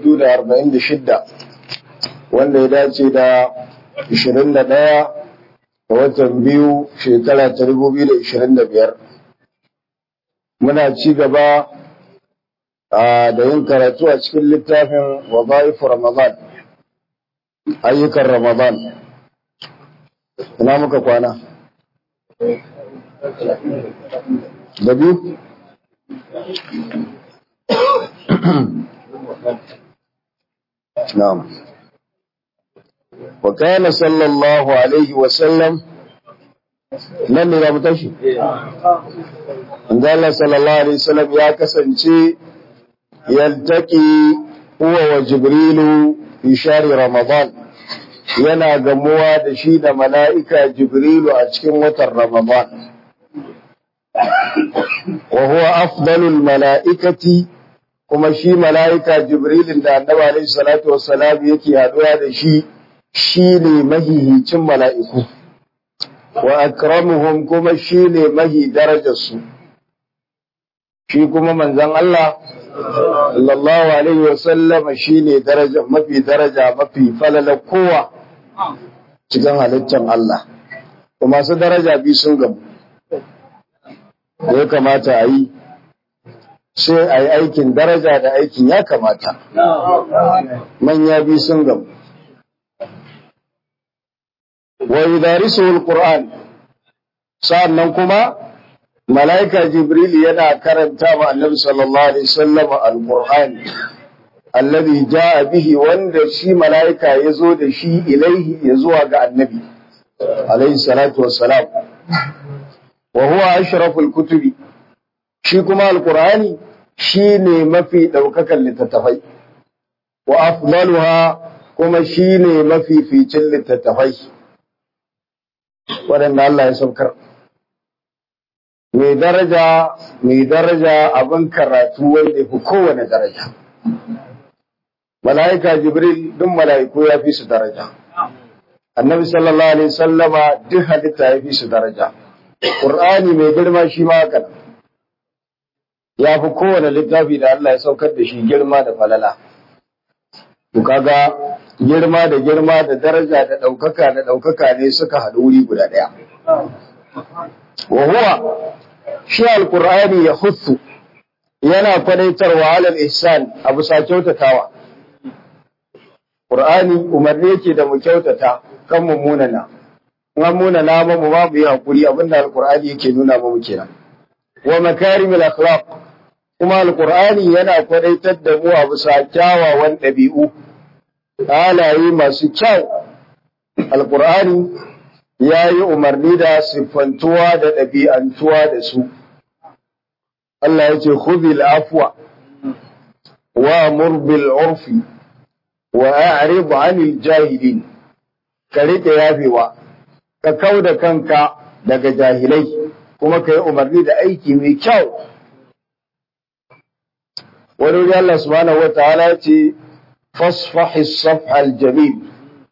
1446 wanda ya dace da 21 ga watan biyu shekara ta 2025 muna ci gaba da yin karatu a cikin littafin wazaifu ramadan ayyukan ramadan ina muka kwana da biyu نعم وكان صلى الله عليه وسلم nan ne za mu tashi? Allah sallallahu Alaihi wasallam ya kasance yaltaki huwa wa Jibrilu fi shari Ramadan yana gamuwa da shi da mala'ika Jibrilu a cikin watan Ramadan. Wa huwa afdalul mala'ikati kuma shi mala'ika Jibrilin da annaba alaihi salatu wassalam yake haɗuwa da shi shi ne mahihicin mala'iku, wa akramuhum kuma shi ne mahi darajarsu. Shi kuma manzan Allah, sallallahu alaihi wasallam shi ne mafi daraja mafi falala kowa cikin halittar Allah. Kuma su daraja bi sun gamu, da ya kamata a yi. sai a yi aikin daraja da aikin ya kamata. Manya bi sun gamu. Wa yudarisu al-Qur'an sa'annan kuma mala'ika Jibril yana karanta wa Annabi sallallahu alaihi wasallam al-Qur'an alladhi jaa bihi wanda shi mala'ika ya zo da shi ilaihi ya zuwa ga Annabi alaihi salatu wassalam wa huwa ashraful kutubi shi kuma al-Qur'ani shi ne mafi ɗaukakan littattafai, wa afdaluha kuma shi ne mafi ficin littattafai, waɗanda Allah ya saukar. Mai daraja, mai daraja abin karatu wanda fi kowane daraja. Mala'ika Jibril duk mala'iku ya fi su daraja. Annabi sallallahu Alaihi sallama duk halitta ya fi su daraja. Ƙur'ani mai girma shi ma haka nan. ya fi kowane littafi da Allah ya saukar da shi girma da falala. To kaga girma da girma da daraja da ɗaukaka da ɗaukaka ne suka haɗu wuri guda ɗaya. Wa huwa shi alƙur'ani ya hutsu yana kwadaitarwa alal ihsan a bisa kyautatawa. Ƙur'ani umarni yake da mu kyautata kan mu munana. In an munana ba mu ba mu yi haƙuri abinda alƙur'ani yake nuna mu kenan. Wa makarimul akhlaq kuma alkur'ani yana kwadaitar da mu a bisa kyawawan ɗabi'u halaye masu kyau alkur'ani ya yi umarni da siffantuwa da ɗabi'antuwa da su Allah ya ce khudhil afwa wa murbil urfi wa a'rid 'anil jahilin ka rike yafewa ka kauda kanka daga jahilai kuma ka yi umarni da aiki mai kyau wani wuri Allah subhanahu wa ta'ala ce fasfahi safhal jamil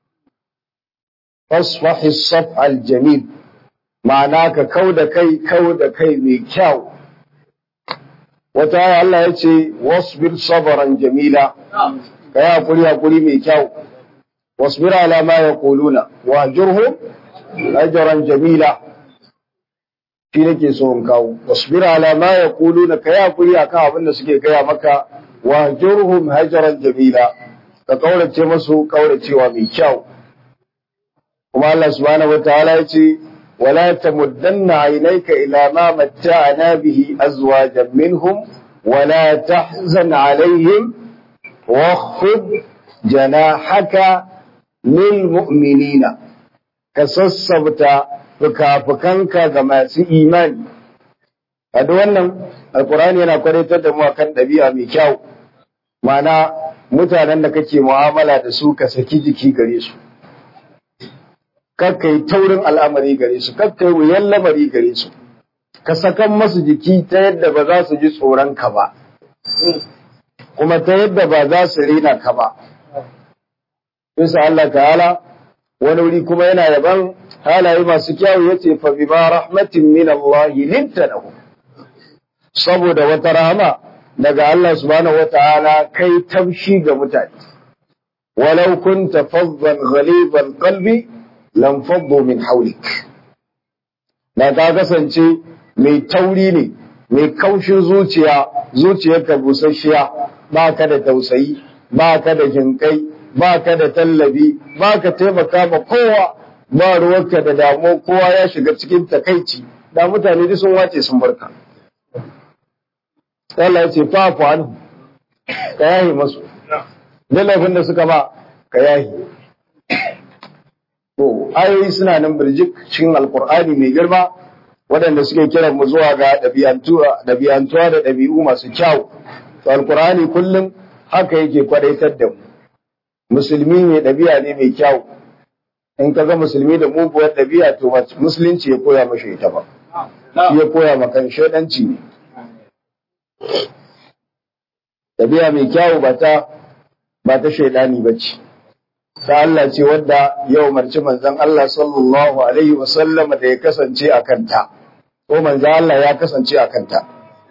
fasfahi safhal jamil ma'ana ka kau da kai kau da kai mai kyau wata aya Allah ya ce wasbir sabaran jamila ka yi hakuri hakuri mai kyau wasbir ala ma yaquluna wa jurhum ajran jamila shi nake so in kawo wasbir ala ma yaquluna ka ya kuri akan abin da suke gaya maka wa jurhum hajaran jamila ka kaurace masu kauracewa mai kyau kuma Allah subhanahu wataala ya ce wala tamuddanna aynayka ila ma matta'na bihi azwajan minhum wala tahzan alaihim واخفض جناحك للمؤمنين كسسبتا fuka-fukanka ga masu imani. A da wannan, Alkurani yana kwadatar da mu akan ɗabi'a mai kyau, mana mutanen da kake mu'amala da su ka saki jiki gare su. Kakka yi taurin al'amari gare su, kakka yi wuyan lamari gare su, ka sakan masu jiki ta yadda ba za su ji tsoron ka ba, kuma ta yadda ba za su rena ka ba. Bisa Allah ta'ala, wani wuri kuma yana yaban halaye masu kyawu ya ce fa bima rahmatin min Allah linta lahu saboda wata rahama daga Allah subhanahu wata'ala kai taushi ga mutane walau kunta faddan ghaliban qalbi lam faddu min hawlik da ka kasance mai tauri ne mai kaushin zuciya zuciyarka busasshiya ba ka da tausayi ba ka da jinkai ba ka da tallabi ba ka taimaka ma kowa ba ruwanka da damuwa kowa ya shiga cikin takaici da mutane duk sun wace sun barka Allah ya ce fafu anhu ka yahi masu da laifin da suka ba ka yahi to ayoyi suna nan birjik cikin alkur'ani mai girma waɗanda suke kiran mu zuwa ga ɗabi'antuwa da ɗabi'u masu kyau to alkur'ani kullum haka yake kwadaitar da mu musulmi mai ɗabi'a ne mai kyau in ka ga musulmi da muguwar ɗabi'a to musulunci ya koya mashi ita ba shi ya koya maka shaidanci ne ɗabi'a mai kyau ba ta ba ta shaidani ba ce ta Allah ce wadda ya umarci manzon Allah sallallahu alaihi wa sallama da ya kasance a kanta ko manzon Allah ya kasance a kanta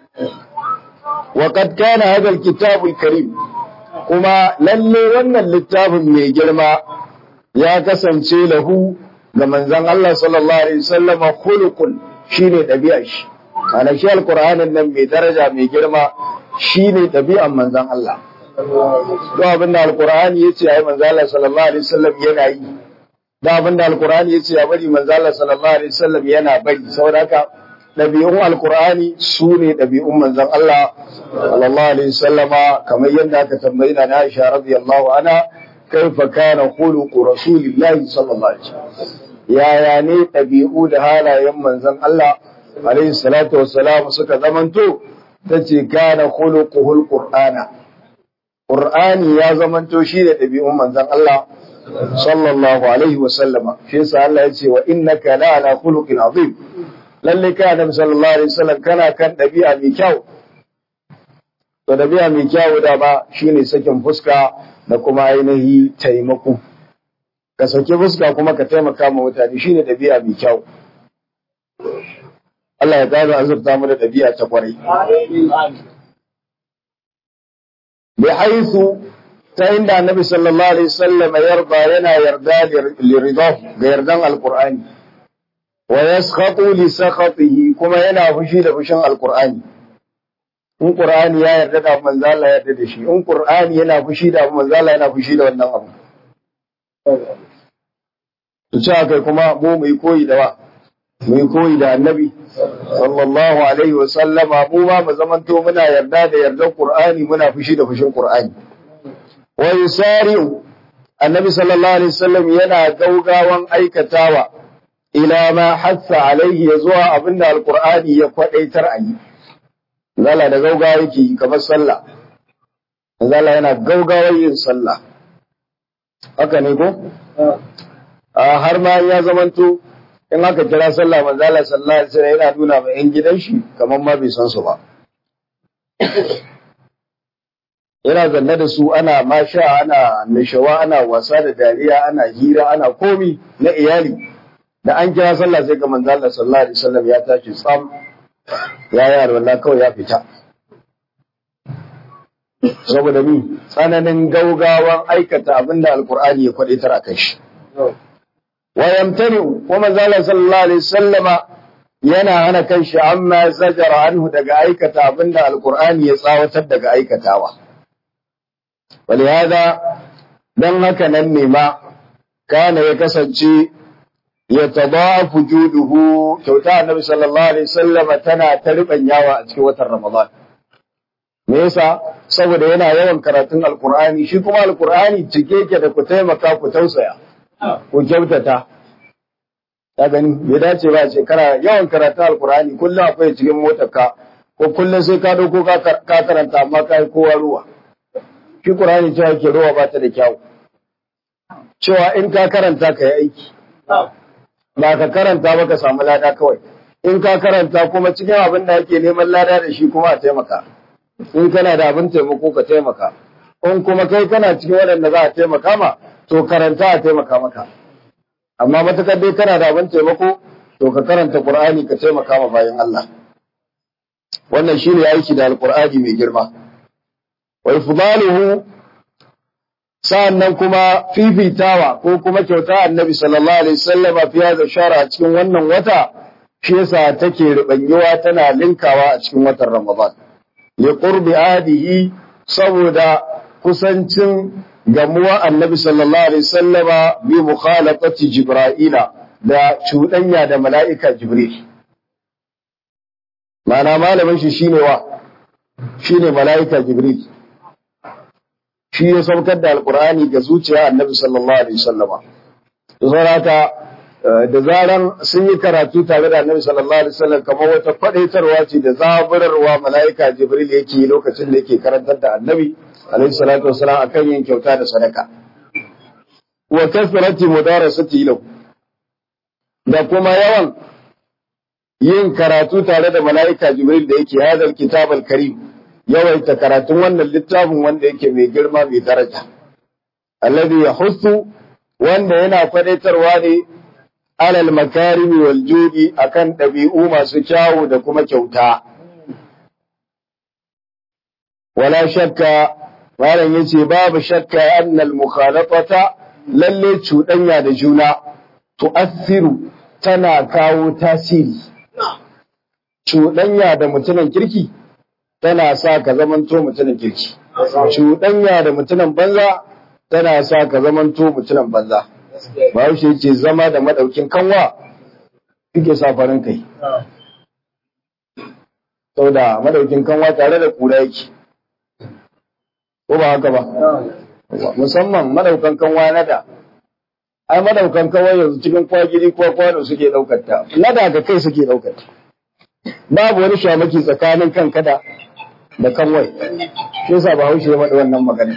wa qad kana hadha alkitabul karim kuma lalle wannan littafin mai girma ya kasance lahu ga manzon Allah sallallahu alaihi wasallam khuluqun shine ɗabi'ar shi ana shi alqur'anin nan mai daraja mai girma shine ɗabi'ar manzon Allah to abin da alqur'ani yace ai manzon Allah sallallahu alaihi wasallam yana yi da abin da alqur'ani yace ya bari manzon Allah sallallahu alaihi wasallam yana bari saboda haka ɗabi'un alqur'ani sune ɗabi'un manzon Allah sallallahu alaihi wasallama kamar yadda aka tambayi na Aisha radiyallahu anha kaifa kana khuluqu rasulillahi sallallahu alaihi wasallam yaya ne ɗabi'u da halayen manzon Allah alaihi salatu wassalam suka zamanto tace kana khuluquhul qur'ana qur'ani ya zamanto shi da ɗabi'un manzon Allah sallallahu alaihi wasallama shi yasa Allah ya ce wa innaka la ala khuluqin azim lalle ka annabi sallallahu alaihi wasallam kana kan ɗabi'a mai kyau to ɗabi'a mai kyau da ba shine sakin fuska da kuma ainihi taimako ka saki fuska kuma ka taimaka ma mutane shine ɗabi'a mai kyau Allah ya ƙara azurta mu da ɗabi'a ta kwarai bi haisu ta inda annabi sallallahu alaihi wasallam yarda yana yarda liridah ga yardan alqur'ani wa yaskhatu li sakhatihi kuma yana fushi da fushin alqur'ani in qur'ani ya yarda da manzo Allah ya yarda da shi in qur'ani yana fushi da manzo Allah yana fushi da wannan abu to ce kai kuma mu mai koyi da wa mai koyi da annabi sallallahu alaihi wa sallama mu ma mu zamanto muna yarda da yardan qur'ani muna fushi da fushin qur'ani wa yusari'u annabi sallallahu alaihi wasallam yana gaugawan aikatawa ila ma hassa alaihi ya zuwa abinda alqur'ani ya kwadaitar a yi zala da gaugawa yake yi kamar sallah zala yana gaugawar yin sallah haka ne ko har ma ya zamanto in aka kira sallah manzala sallallahu alaihi wasallam yana nuna ma yan gidan shi kamar ma bai san su ba yana zanne da su ana masha ana nishawa ana wasa da dariya ana hira ana komi na iyali da an kira sallah sai ga manzo Allah sallallahu alaihi wasallam ya tashi tsam ya yi alwala kawai ya fita saboda mi tsananin gaugawan aikata abinda alkur'ani ya kwadaitar a kai shi wa yamtani wa manzo Allah sallallahu alaihi wasallama yana hana kanshi amma zajara anhu daga aikata abinda alkur'ani ya tsawatar daga aikatawa ولهذا dan haka nan ne ma kana ya kasance ya tadafu juduhu kyauta annabi sallallahu alaihi wasallama tana ta yawa a cikin watan ramadan me yasa saboda yana yawan karatun alqur'ani shi kuma alqur'ani cike yake da ku taimaka ku tausaya ku kyautata ta gani bai dace ba ce kana yawan karatun alqur'ani kullum akwai cikin motarka ko kullum sai ka dauko ka karanta amma kai kowa ruwa shi Qur'ani cewa ke ruwa ba ta da kyau. Cewa in ka karanta ka yi aiki, ba ka karanta ba ka samu lada kawai. In ka karanta kuma cikin abin da ake neman lada da shi kuma a taimaka. In kana da abin taimako ka taimaka. In kuma kai kana cikin waɗanda za a taimaka ma, to karanta a taimaka maka. Amma matukar dai kana da abin taimako, to ka karanta Qur'ani ka taimaka ma bayan Allah. wannan shine aiki da alqur'ani mai girma wa ifdaluhu sa'annan kuma fifitawa ko kuma kyauta annabi sallallahu alaihi wasallama fi hadha shara a cikin wannan wata shi yasa take ribanyewa tana linkawa a cikin watan ramadan li qurbi adihi saboda kusancin gamuwa annabi sallallahu alaihi wasallama bi mukhalafati jibra'ila da cuɗanya da mala'ika jibril ma'ana malamin shi shine wa shine mala'ika jibril shi ya saukar da alqur'ani ga zuciya annabi sallallahu alaihi wasallama to saboda da zaran sun yi karatu tare da annabi sallallahu alaihi wasallam kamar wata fadaitarwa ce da zaburarwa mala'ika jibril yake lokacin da yake karantar da annabi alaihi salatu wasallam akan yin kyauta da sadaka wa kasrati mudarasati lahu da kuma yawan yin karatu tare da mala'ika jibril da yake hadal kitab karim yawaita karatun wannan littafin wanda yake mai girma mai daraja alladhi yahussu wanda yana fadaitarwa ne alal makarimi wal judi akan ɗabi'u masu kyawu da kuma kyauta. Wala shakka, malam yace babu shakka annal mukhalafata lalle cuɗanya da juna tu'assiru tana kawo tasiri. Cuɗanya da mutumin kirki tana sa ka zamanto mutumin kirki. Cuɗanya da mutumin banza tana sa ka zamanto mutumin banza. Bahaushe ce zama da madaukin kanwa suke sa farin kai. Sau da madaukin kanwa tare da kura yake. Ko ba haka ba? Musamman madaukan kanwa na da. Ai madaukan kanwa yanzu cikin kwagiri ko kwano suke ɗaukar ta. Na da ga kai suke ɗaukar ta. Babu wani shamaki tsakanin kanka da da kanwai. Shi yasa Bahaushe ya faɗi wannan magana.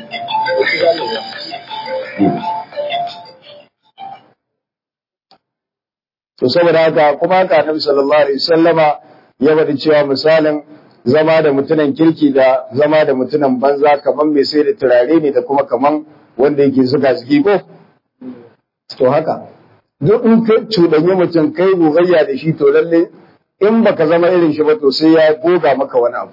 To saboda haka kuma haka Annabi sallallahu alaihi wasallama ya faɗi cewa misalin zama da mutunan kirki da zama da mutunan banza kaman mai sai da turare ne da kuma kaman wanda yake zuga zigi ko to haka duk in ka cuɗanyi mutum kai gogayya da shi to lalle in baka zama irin shi ba to sai ya goga maka wani abu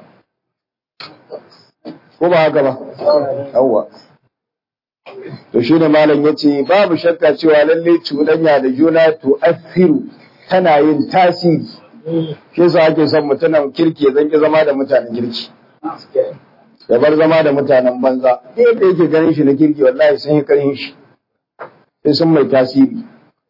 ko ba haka ba yawwa To shi ne malam ya ce babu shakka cewa lalle cuɗanya da juna to asiru tana yin tasiri. Shi yasa ake son mutumin kirki ya zanki zama da mutanen kirki. Ya bar zama da mutanen banza. Yadda yake ganin shi na kirki wallahi sun yi karin shi. Sai sun mai tasiri.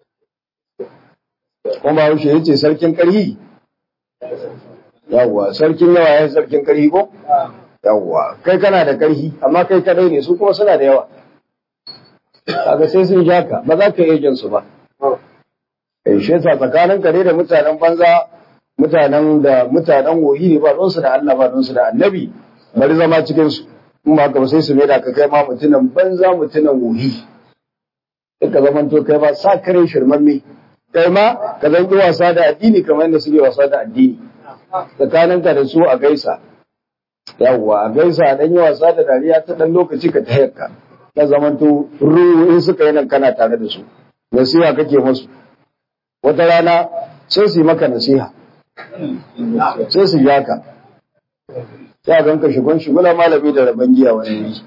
Kuma Haushe ya ce sarkin ƙarhi. Yawwa, sarkin yawa ya sarkin ƙarhi ko? Yawwa, kai kana da ƙarhi, amma kai kadai ne, su kuma suna da yawa. kaga sai sun ja ka ba za ka iya jin su ba eh shi yasa tsakanin kare da mutanen banza mutanen da mutanen wohi ne ba don su da Allah ba don su da annabi bari zama cikin su in ba ka sai su mai da ka kai ma mutunan banza mutunan wohi sai ka zaman to kai ba sa kare shirmamme kai ma ka zan wasa da addini kamar yadda suke wasa da addini tsakanin ka da su a gaisa yawwa a gaisa a dan yi wasa da dariya ta dan lokaci ka ta ka na zamanto ruhu in suka yi nan kana tare da su nasiha kake musu wata rana sai su yi maka nasiha sai su ja ka sai a ganka shigon shigula malami da rabon giya wani yi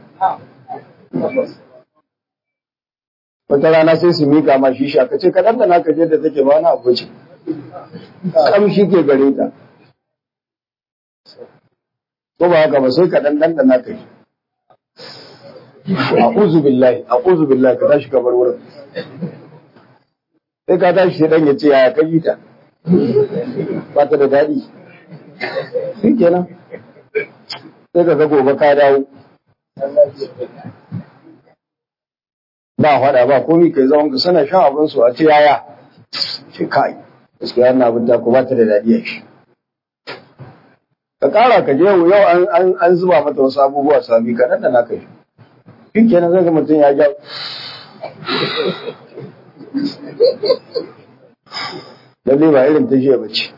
wata rana sai su mika ma shi sha kace kaɗan da naka je da take ba na abu ce kamshi ke gare ta ko ba haka ba sai kaɗan ɗan da naka yi a'udhu billahi a'udhu billahi ka tashi kamar wurin sai ka tashi sai dan ya ce yaya ka ta ba ta da daɗi shi kenan sai ka ga gobe ka dawo ba faɗa ba komi kai zaman ka sana shan abin su a ce yaya ce kai gaskiya na abin ta ku ba ta da daɗi a shi ka ƙara ka je yau an zuba mata wasu abubuwa sami kaɗan da na kai shi kenan zai ga mutum ya ja lalle ba irin ta jiya bace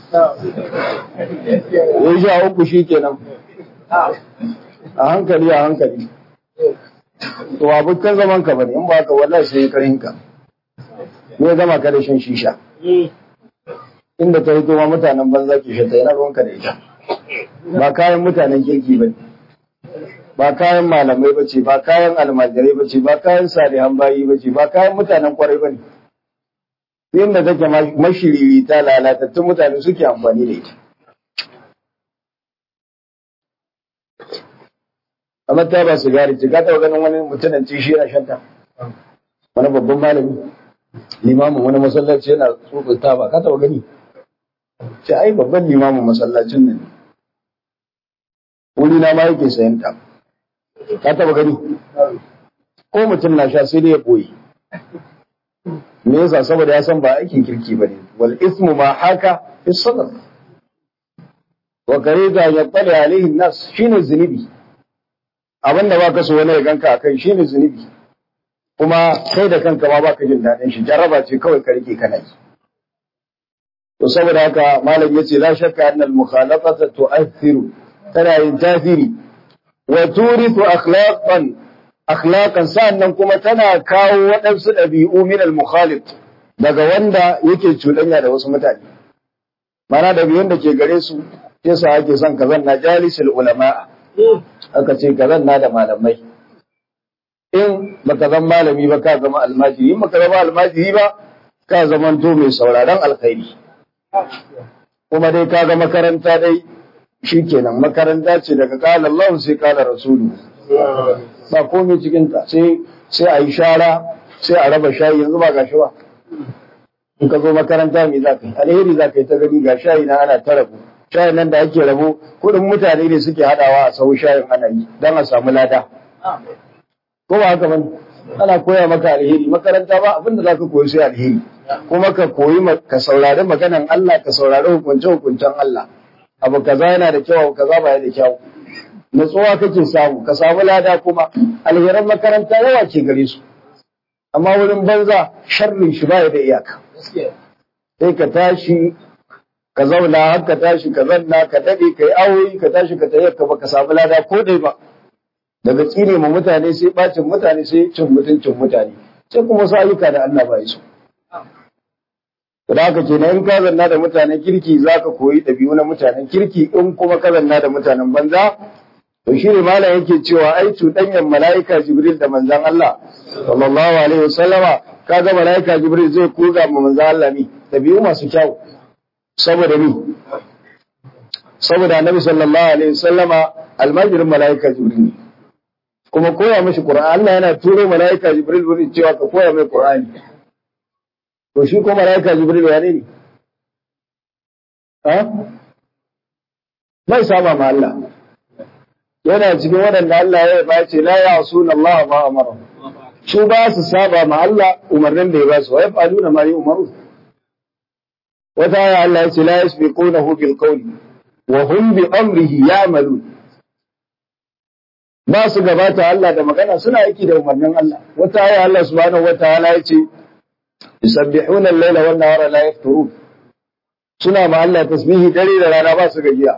ya sha uku shi kenan a hankali a hankali to abokan zaman ka bane in ba ka wallahi sai karin ka ne zama ka da shan shisha inda ta hito ma mutanen banza ke shi ta yana ruwanka da ita ba kayan mutanen kirki ba ba kayan malamai ba ce ba kayan almajirai ba ce ba kayan salihan bayi ba ce ba kayan mutanen kwarai ba ne inda take mashiriri ta lalatattun mutane suke amfani da ita amma ta ba sigari ce ka taɓa ganin wani mutumin ci shi yana shanta wani babban malami limamin wani masallaci yana tsotsin taba ka taɓa gani ce ai babban limamin masallacin nan wuri na ma yake sayan ta ka taɓa gani ko mutum na sha sai dai ya ɓoye me yasa saboda ya san ba aikin kirki bane wal ismu ma haka fi sadr wa karida ya tsale alaihi nas shine zunubi abinda baka so wani ya ganka akai shine zunubi kuma kai da kanka ma baka jin daɗin shi jarraba ce kawai ka rike kana yi to saboda haka malam yace la shakka annal mukhalafata tu'athiru tana yin tasiri wa turithu akhlaqan akhlaqan sa'annan kuma tana kawo waɗansu ɗabi'u min al-mukhalif daga wanda yake cuɗanya da wasu mutane mana ɗabi'un da ke gare su yasa ake son ka zanna jalisul ulama aka ce ka zanna da malamai in baka zama malami ba ka zama almajiri in baka zama almajiri ba ka zama to mai sauraron alkhairi kuma dai ka ga makaranta dai shikenan makaranta ce daga kala Allah sai kala rasulu ba komai cikinta sai sai a yi shara sai a raba shayi yanzu ba gashi ba in ka zo makaranta me za ka yi alheri za ka yi ta gani ga shayi na ana ta rabu shayin nan da ake rabo kuɗin mutane ne suke haɗawa a sau shayin ana yi don a samu lada ko ba haka bane ana koya maka alheri makaranta ba abinda za ka koyi sai alheri kuma ka koyi ka saurari maganan Allah ka saurari hukunce hukuncen Allah abu kaza yana da kyau abu kaza ba da kyau natsuwa kake samu ka samu lada kuma alheran makaranta yawa ke gare su amma wurin banza sharrin shi baya da iyaka sai ka tashi ka zauna har ka tashi ka zanna ka dade ka yi awoyi ka tashi ka tayi ka baka samu lada ko dai ba daga tsine ma mutane sai bacin mutane sai cin mutuncin mutane sai kuma su ayyuka da Allah ba su da haka kenan in ka zanna da mutanen kirki zaka koyi ɗabi'u na mutanen kirki in kuma ka zanna da mutanen banza To shi ne malam yake cewa ai cuɗanyar mala'ika Jibril da manzan Allah, sallallahu Alaihi wasallama, kaga mala'ika Jibril zai koga ma manzan Allah ni, ɗabi'u masu kyau, saboda ni. Saboda Annabi sallallahu Alaihi wasallama almajirin mala'ika Jibril ne. Kuma koya mashi Qur'ani, Allah yana turo mala'ika Jibril wurin cewa ka koya mai Qur'ani. To shi ko mala'ika Jibril wane ne? Ha? Bai saba ma Allah. yana cikin waɗanda Allah ya ba ce la ya'sun Allah ma amara su ba su saba ma Allah umarnin da ya ba su wa yaf'aluna ma yu'maru wata ya Allah ya ce la yasbiqunahu bil qawli wa hum bi amrihi ya'malun ba su gabata Allah da magana suna aiki da umarnin Allah wata ya Allah subhanahu wataala ya ce yusabbihuna al-laila wan nahara la yafturun suna ma Allah tasbihi dare da rana ba su gajiya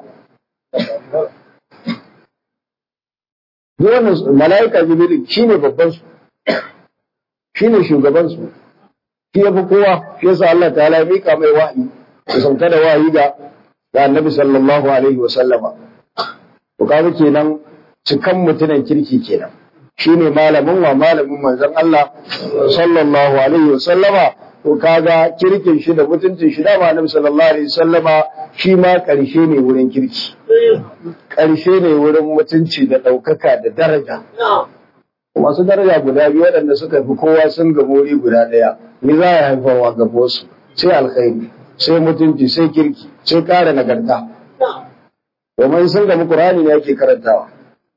wannan mala'ika jibril shine babban su shine shugaban su shi yafi kowa shi yasa Allah ta'ala ya mika mai wahayi ya sauka da wahayi ga ga Annabi sallallahu alaihi wa sallama to kaga kenan cikan mutunan kirki kenan shine malamin wa malamin manzon Allah sallallahu alaihi wa sallama to kaga kirkin shi da mutuncin shi da Annabi sallallahu alaihi wa sallama shi ma ƙarshe ne wurin kirki ƙarshe ne wurin mutunci da ɗaukaka da daraja. Masu daraja guda biyu waɗanda suka fi kowa sun ga wuri guda ɗaya, ni za a haifarwa ga wasu, sai alkhairi, sai mutunci, sai kirki, sai ƙara nagarta. Domin sun gamu Ƙur'ani ne ake karantawa.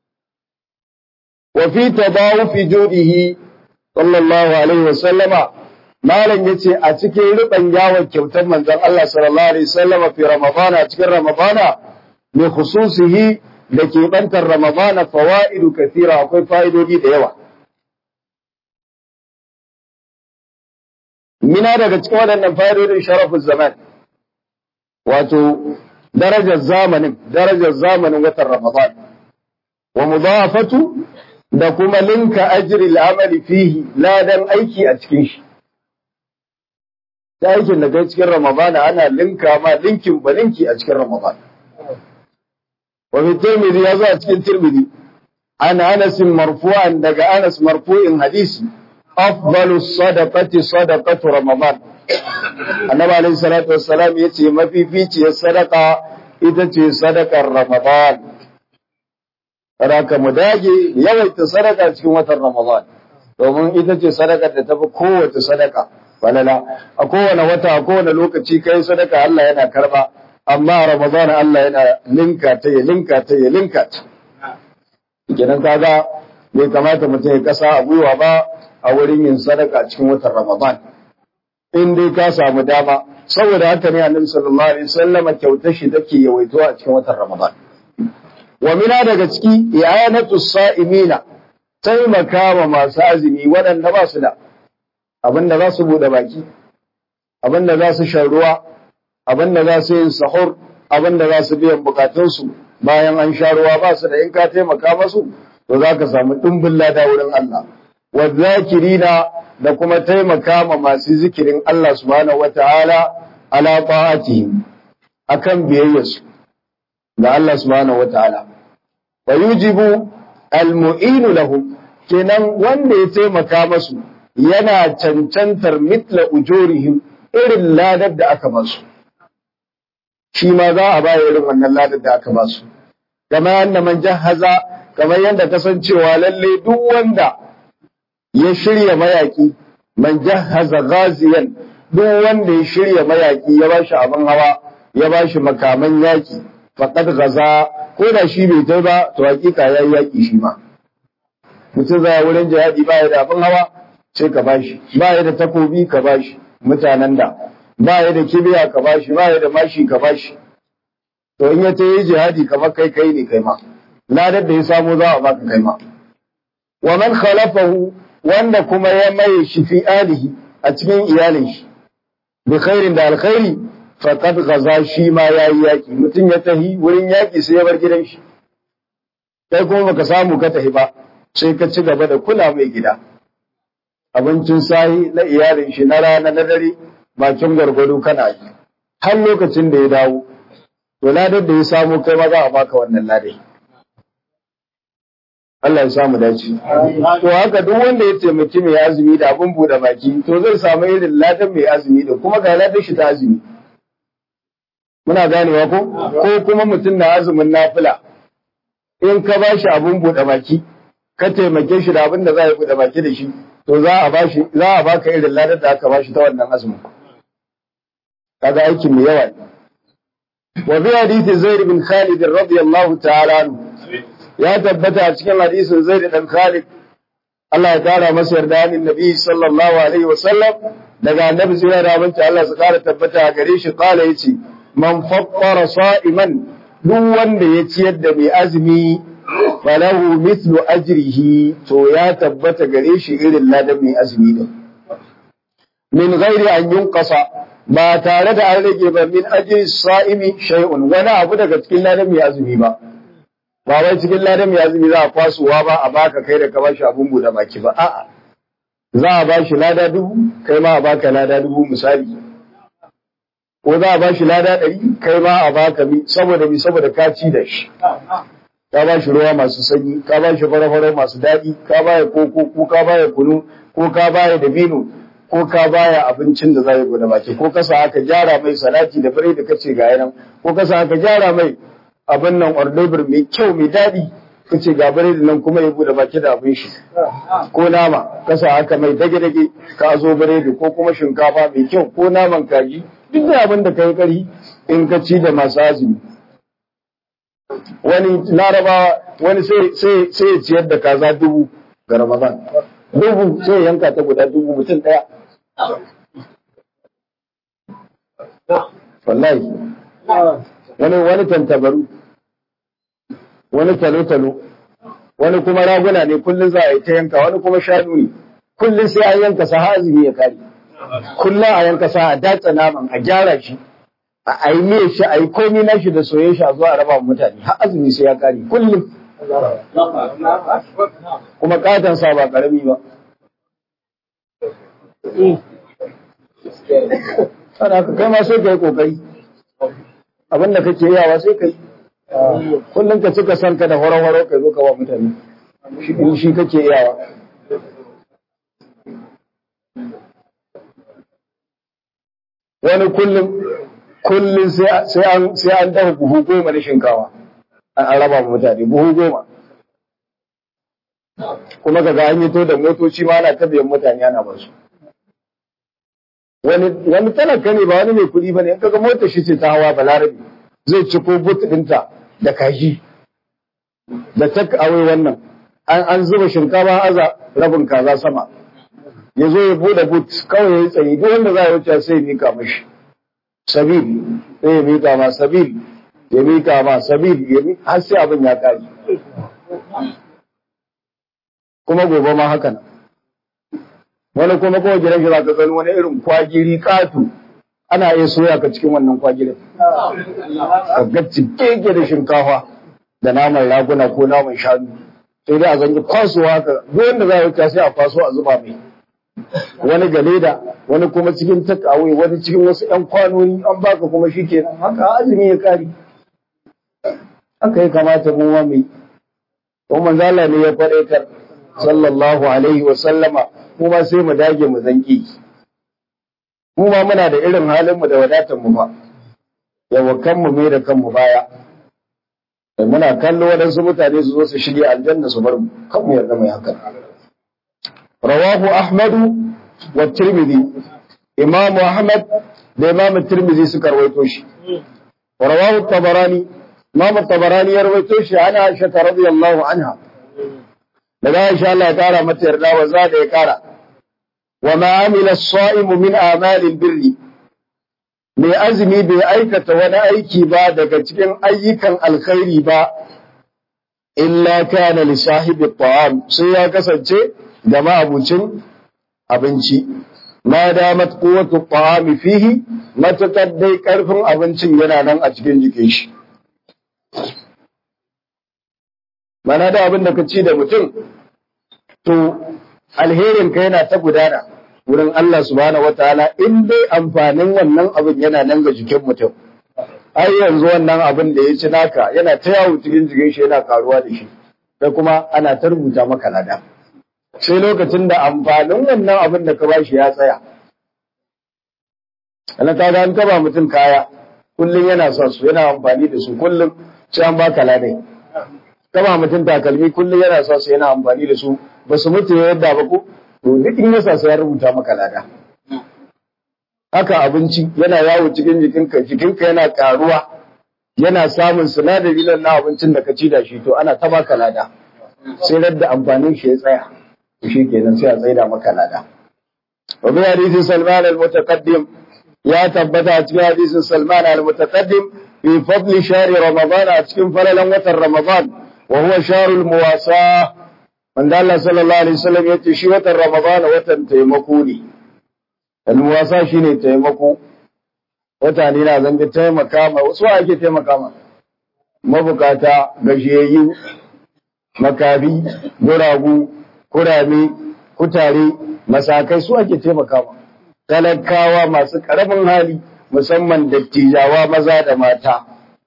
Wa fi tabawu fi judihi sallallahu alaihi wa sallama Malam ya ce a cikin riɓan yawon kyautar manzon Allah sallallahu alaihi wa sallama fi Ramadana cikin Ramadana mai khususihi da ke bantar Ramadana fawaidu kathira akwai fa'idodi da yawa. Mina daga cikin waɗannan fa'idodin sharafin zaman, wato darajar zamanin, darajar zamanin watan Ramadan, wa mudafatu da kuma linka ajri al'amali fihi ladan aiki a cikin shi. Ta aikin da kai cikin Ramadana ana linka ma linkin ba linki a cikin Ramadana. wa fi tirmidhi ya zo a cikin tirmidhi an anas marfu'an daga anas marfu'in hadisi afdalu sadaqati sadaqatu ramadan annabi alaihi salatu wassalam yace mafificiyar sadaqa ita ce sadaqar ramadan Raka mu dage yawaita sadaka cikin watan Ramadan domin ita ce sadakar da tafi kowace sadaka falala a kowane wata a kowane lokaci kai sadaka Allah yana karba amma Ramadan Allah yana linka ta ya linka ta ya linka ta kenan kaga bai kamata mutum ya kasa a gwiwa ba a wurin yin sadaka cikin watan Ramadan in dai ka samu dama saboda haka ne Annabi sallallahu alaihi wasallam kyautar shi take yawaito a cikin watan Ramadan wa mina daga ciki i'anatu sa'imina taimaka wa masu azumi waɗanda ba su da abinda za su bude baki abinda za su shan ruwa abinda za su yin sahur abinda za su biyan bukatunsu bayan an sha ruwa ba su da in ka taimaka masu to za ka samu ɗumbin lada wurin Allah wa zakirina da kuma taimaka ma masu zikirin Allah subhanahu wataala ala ta'atihim akan biyayyarsu da Allah subhanahu wataala wa yujibu almu'inu lahum kenan wanda ya taimaka masu yana cancantar mitla ujurihim irin ladar da aka basu shi ma za a baya irin wannan ladar da aka basu kamar yadda man jahaza kamar yadda kasancewa lalle duk wanda ya shirya mayaki man jahaza ghaziyan duk wanda ya shirya mayaki ya bashi abin hawa ya bashi makaman yaki faqad gaza ko da shi bai tai ba to hakika yayi yaki shi ma mutum zai wurin jihadi ba ya da abin hawa sai ka bashi ba ya da takobi ka bashi mutanen da ba ya da kibiya ka bashi ba ya da mashi ka bashi to in ya tayi jihadi kamar kai kai ne kai ma ladar da ya samu za a baka kai ma wa man khalafahu wanda kuma ya maye shi fi alihi a cikin iyalin shi bi khairin da alkhairi faqad gaza shi ma yayi yaki mutum ya tahi wurin yaki sai ya bar gidan shi kai kuma baka samu ka tahi ba sai ka ci gaba da kula mai gida abincin sahi na iyalin shi na rana na dare bakin gargado kana yi har lokacin da ya dawo to ladar da ya samu kai ma za a baka wannan ladai Allah ya samu dace to haka duk wanda ya taimaki mai azumi da abin bude baki to zai samu irin ladan mai azumi da kuma ga ladan shi ta azumi muna ganewa ko ko kuma mutum na azumin nafila in ka ba shi abin bude baki ka taimake shi da abin da za a bude baki da shi to za a ba shi za a baka irin ladan da aka ba shi ta wannan azumin kaga aikin mai yawa ne wa bi hadisi zaid bin khalid radiyallahu ta'ala anhu ya tabbata a cikin hadisin zaid dan khalid Allah ya kara masa yarda ni nabi sallallahu alaihi wa sallam daga annabi sai da abinci Allah su kara tabbata a gare shi kala yace man fattara sa'iman duk wanda ya ciyar da mai azumi falahu mithlu ajrihi to ya tabbata gare shi irin ladan mai azumi din min ghairi an yunqasa ba tare da an rage ba min ajri sa'imi shay'un wani abu daga cikin ladan mai azumi ba ba wai cikin ladan mai azumi za a kwasuwa ba a baka kai da ka bashi abun bude baki ba a'a za a bashi lada dubu kai ma a baka lada dubu misali ko za a bashi lada ɗari kai ma a baka mi saboda mi saboda ka ci da shi ka ba shi ruwa masu sanyi ka ba shi fara masu daɗi ka baya koko ko ka baya kunu ko ka baya dabino ko ka baya abincin da za ya guda baki ko kasa aka gyara mai salati da fure da kace ga yanan ko kasa aka gyara mai abin nan ordobir mai kyau mai daɗi kace ga bare da nan kuma ya bude baki da abin shi ko nama kasa aka mai dage dage ka zo biredi ko kuma shinkafa mai kyau ko naman kaji duk da abin da kai kari in ka ci da masu azumi wani larabawa wani sai ya ciyar da kaza dubu ga ramadan dubu sai yanka ta guda dubu mutum ɗaya wallahi wani wani tantabaru wani talo-talo wani kuma raguna ne kullum za a yi ta yanka wani kuma shanu ne kullum sai an yanka sa azumi ya kare kullum a yanka sa a datsa naman a gyara shi a yi miye shi a yi komi na shi da soye shi a zuwa raba wa mutane har azumi sai ya kare kullum kuma katon sa ba karami ba sana ka kai ma sai ka yi kokari abin da kake yawa sai ka yi kullum ka cika san ka da horo-horo ka zo ka wa mutane in shi kake iyawa wani kullum kullum sai an sai an dafa buhu goma na shinkawa an raba mutane buhu goma kuma kaga an yi to da motoci ma ana tabiyan mutane ana ba su wani wani talaka ne ba wani mai kuɗi bane in kaga motar shi ce ta hawa balarabi zai ci ko but ɗinta da kaji da tak awai wannan an an zuba shinkafa aza rabin kaza sama ya zo ya bude but kawai ya yi tsaye duk wanda za a wuce sai ya mika mashi sabil sai ya mika ma sabil ya mika ma sabil ya mika har sai abin ya kare kuma gobe ma haka nan wani kuma kawai gidan shi za ka gani wani irin kwagiri katu ana iya soya ka cikin wannan kwagirin ka ga cike da shinkafa da naman raguna ko naman shanu sai dai a zangi kwasuwa ka duk wanda za a wuce sai a kwaso a zuba mai wani ga leda wani kuma cikin takawai wani cikin wasu ƴan kwanoni an baka kuma shi kenan haka azumi ya kare haka ya kamata mu ma mai kuma manzo Allah ne ya faɗaitar sallallahu alaihi wa sallama mu ma sai mu dage mu zanki mu ma muna da irin halin mu da wadatar mu ba yawa kanmu mai da kanmu baya da muna kallo waɗansu mutane su zo su shige aljanna su bar mu kan mu yarda mai haka rawahu ahmadu wa tirmidhi imam ahmad da imam tirmidhi suka rawaito shi rawahu tabarani imam tabarani ya rawaito shi ana aisha radiyallahu anha daga aisha Allah ya kara mata yarda wa za da ya kara wa ma amila as-sa'imu min a'malil birri mai azumi bai aikata wani aiki ba daga cikin ayyukan alkhairi ba illa kana li sahibi ta'am sai ya kasance da ma'abucin abinci ma damat quwwatu ta'ami fihi matakar dai karfin abincin yana nan a cikin jikin shi mana da abin da ka ci da mutum to alherin ka yana ta gudana wurin Allah subhanahu wataala in dai amfanin wannan abin yana nan ga jikin mutum ai yanzu wannan abin da ya ci naka yana ta yawo cikin jikin shi yana karuwa da shi da kuma ana ta rubuta maka lada sai lokacin da amfanin wannan abin da ka bashi ya tsaya ana ka ga an taba mutum kaya kullum yana sa su yana amfani da su kullum sai an baka ladai kama mutum takalmi kullum yana sa su yana amfani da su ba su mutu yadda ba ko to duk in yasa sai ya rubuta maka lada haka abinci yana yawo cikin jikinka jikinka yana karuwa yana samun sinadari na abincin da ka ci da shi to ana ta baka lada sai radda amfanin shi ya tsaya shi kenan sai a tsaida maka lada wa bi hadisi salman al-mutaqaddim ya tabbata a cikin hadisin salman al-mutaqaddim fi fadli shahri ramadan a cikin falalan watan ramadan wa huwa shahrul muwasa wanda Allah sallallahu alaihi wasallam ya ce shi watan ramadan watan taimako ne al-muwasa shine taimako wata ne na zanga taimaka ma wasu ake taimaka ma mabukata gajiyayyu makabi guragu kurame kutare masakai su ake taimaka ma talakawa masu karamin hali musamman dattijawa maza da mata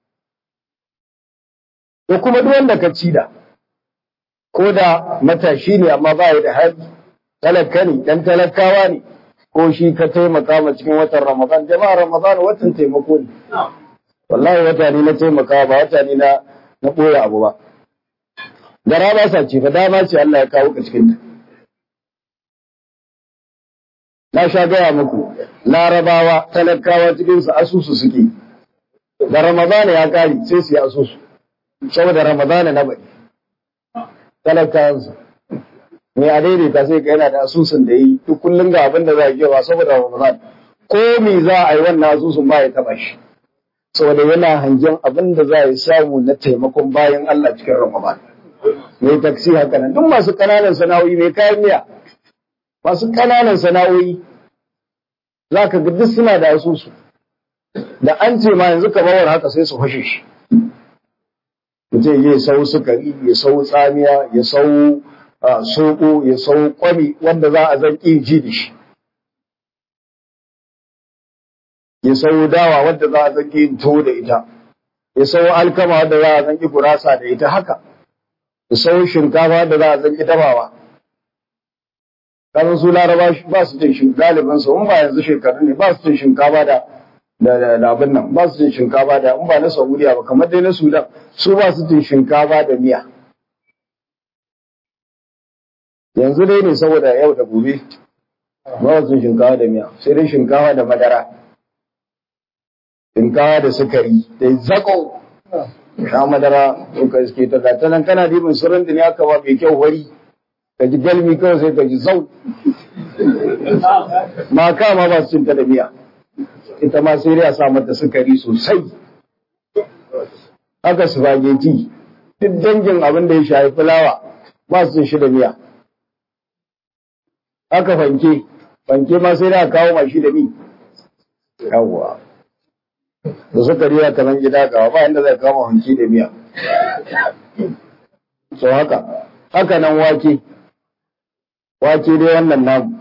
da kuma duk wanda ka ci da ko da matashi ne amma ba da hali talaka ne dan talakawa ne ko shi ka taimaka ma cikin watan Ramadan jama'a Ramadan watan taimako ne wallahi wata ne na taimaka ba wata ne na na boye abu ba gara ba sa ce fa dama ce Allah ya kawo ka cikin ta na sha gaya muku larabawa talakawa cikin su asusu suke da Ramadan ya kare sai su yi asusu saboda Ramadan na bari talakawansu mai a daidaita sai ka yana da asusun da yi duk kullum ga abin da za a kewa saboda Ramadan ko me za a yi wannan asusun ba ya taba shi saboda yana hangen abin da za a yi samu na taimakon bayan Allah cikin Ramadan mai taksi haka nan duk masu kananan sana'o'i mai kayan miya masu kananan sana'o'i za ka ga duk suna da asusu da an ce ma yanzu kamar haka sai su fashe shi mutum ya sau sukari ya sau tsamiya ya sau soko ya sau kwami wanda za a zan ji da shi ya sau dawa wanda za a zan yin to da ita ya sau alkama da za a zanki gurasa da ita haka ya sau shinkafa da za a zanki dabawa kasan su laraba ba su cin shinkafa galibin su in ba yanzu shekaru ne ba su cin shinkafa da da da abin nan ba su cin shinkafa da in ba na Saudiya ba kamar dai na Sudan su ba su cin shinkafa da miya yanzu dai ne saboda yau da gobe ba su cin shinkafa da miya sai dai shinkafa da madara shinkafa da sukari da zako sha madara to ka iske ta gata nan kana dibin suran da ne aka ba mai kyau wari ka ji galmi kawai sai ka ji zau ma kama ba su cin ta da miya ita ma sai dai a sa mata sukari sosai haka spaghetti duk dangin abin da ya shafi fulawa ba su cin shi da miya haka fanke fanke ma sai dai a kawo mashi da mi yawwa da sukari ya kaman gida gawa ba inda zai kama hanki da miya so haka haka nan wake wake dai wannan namu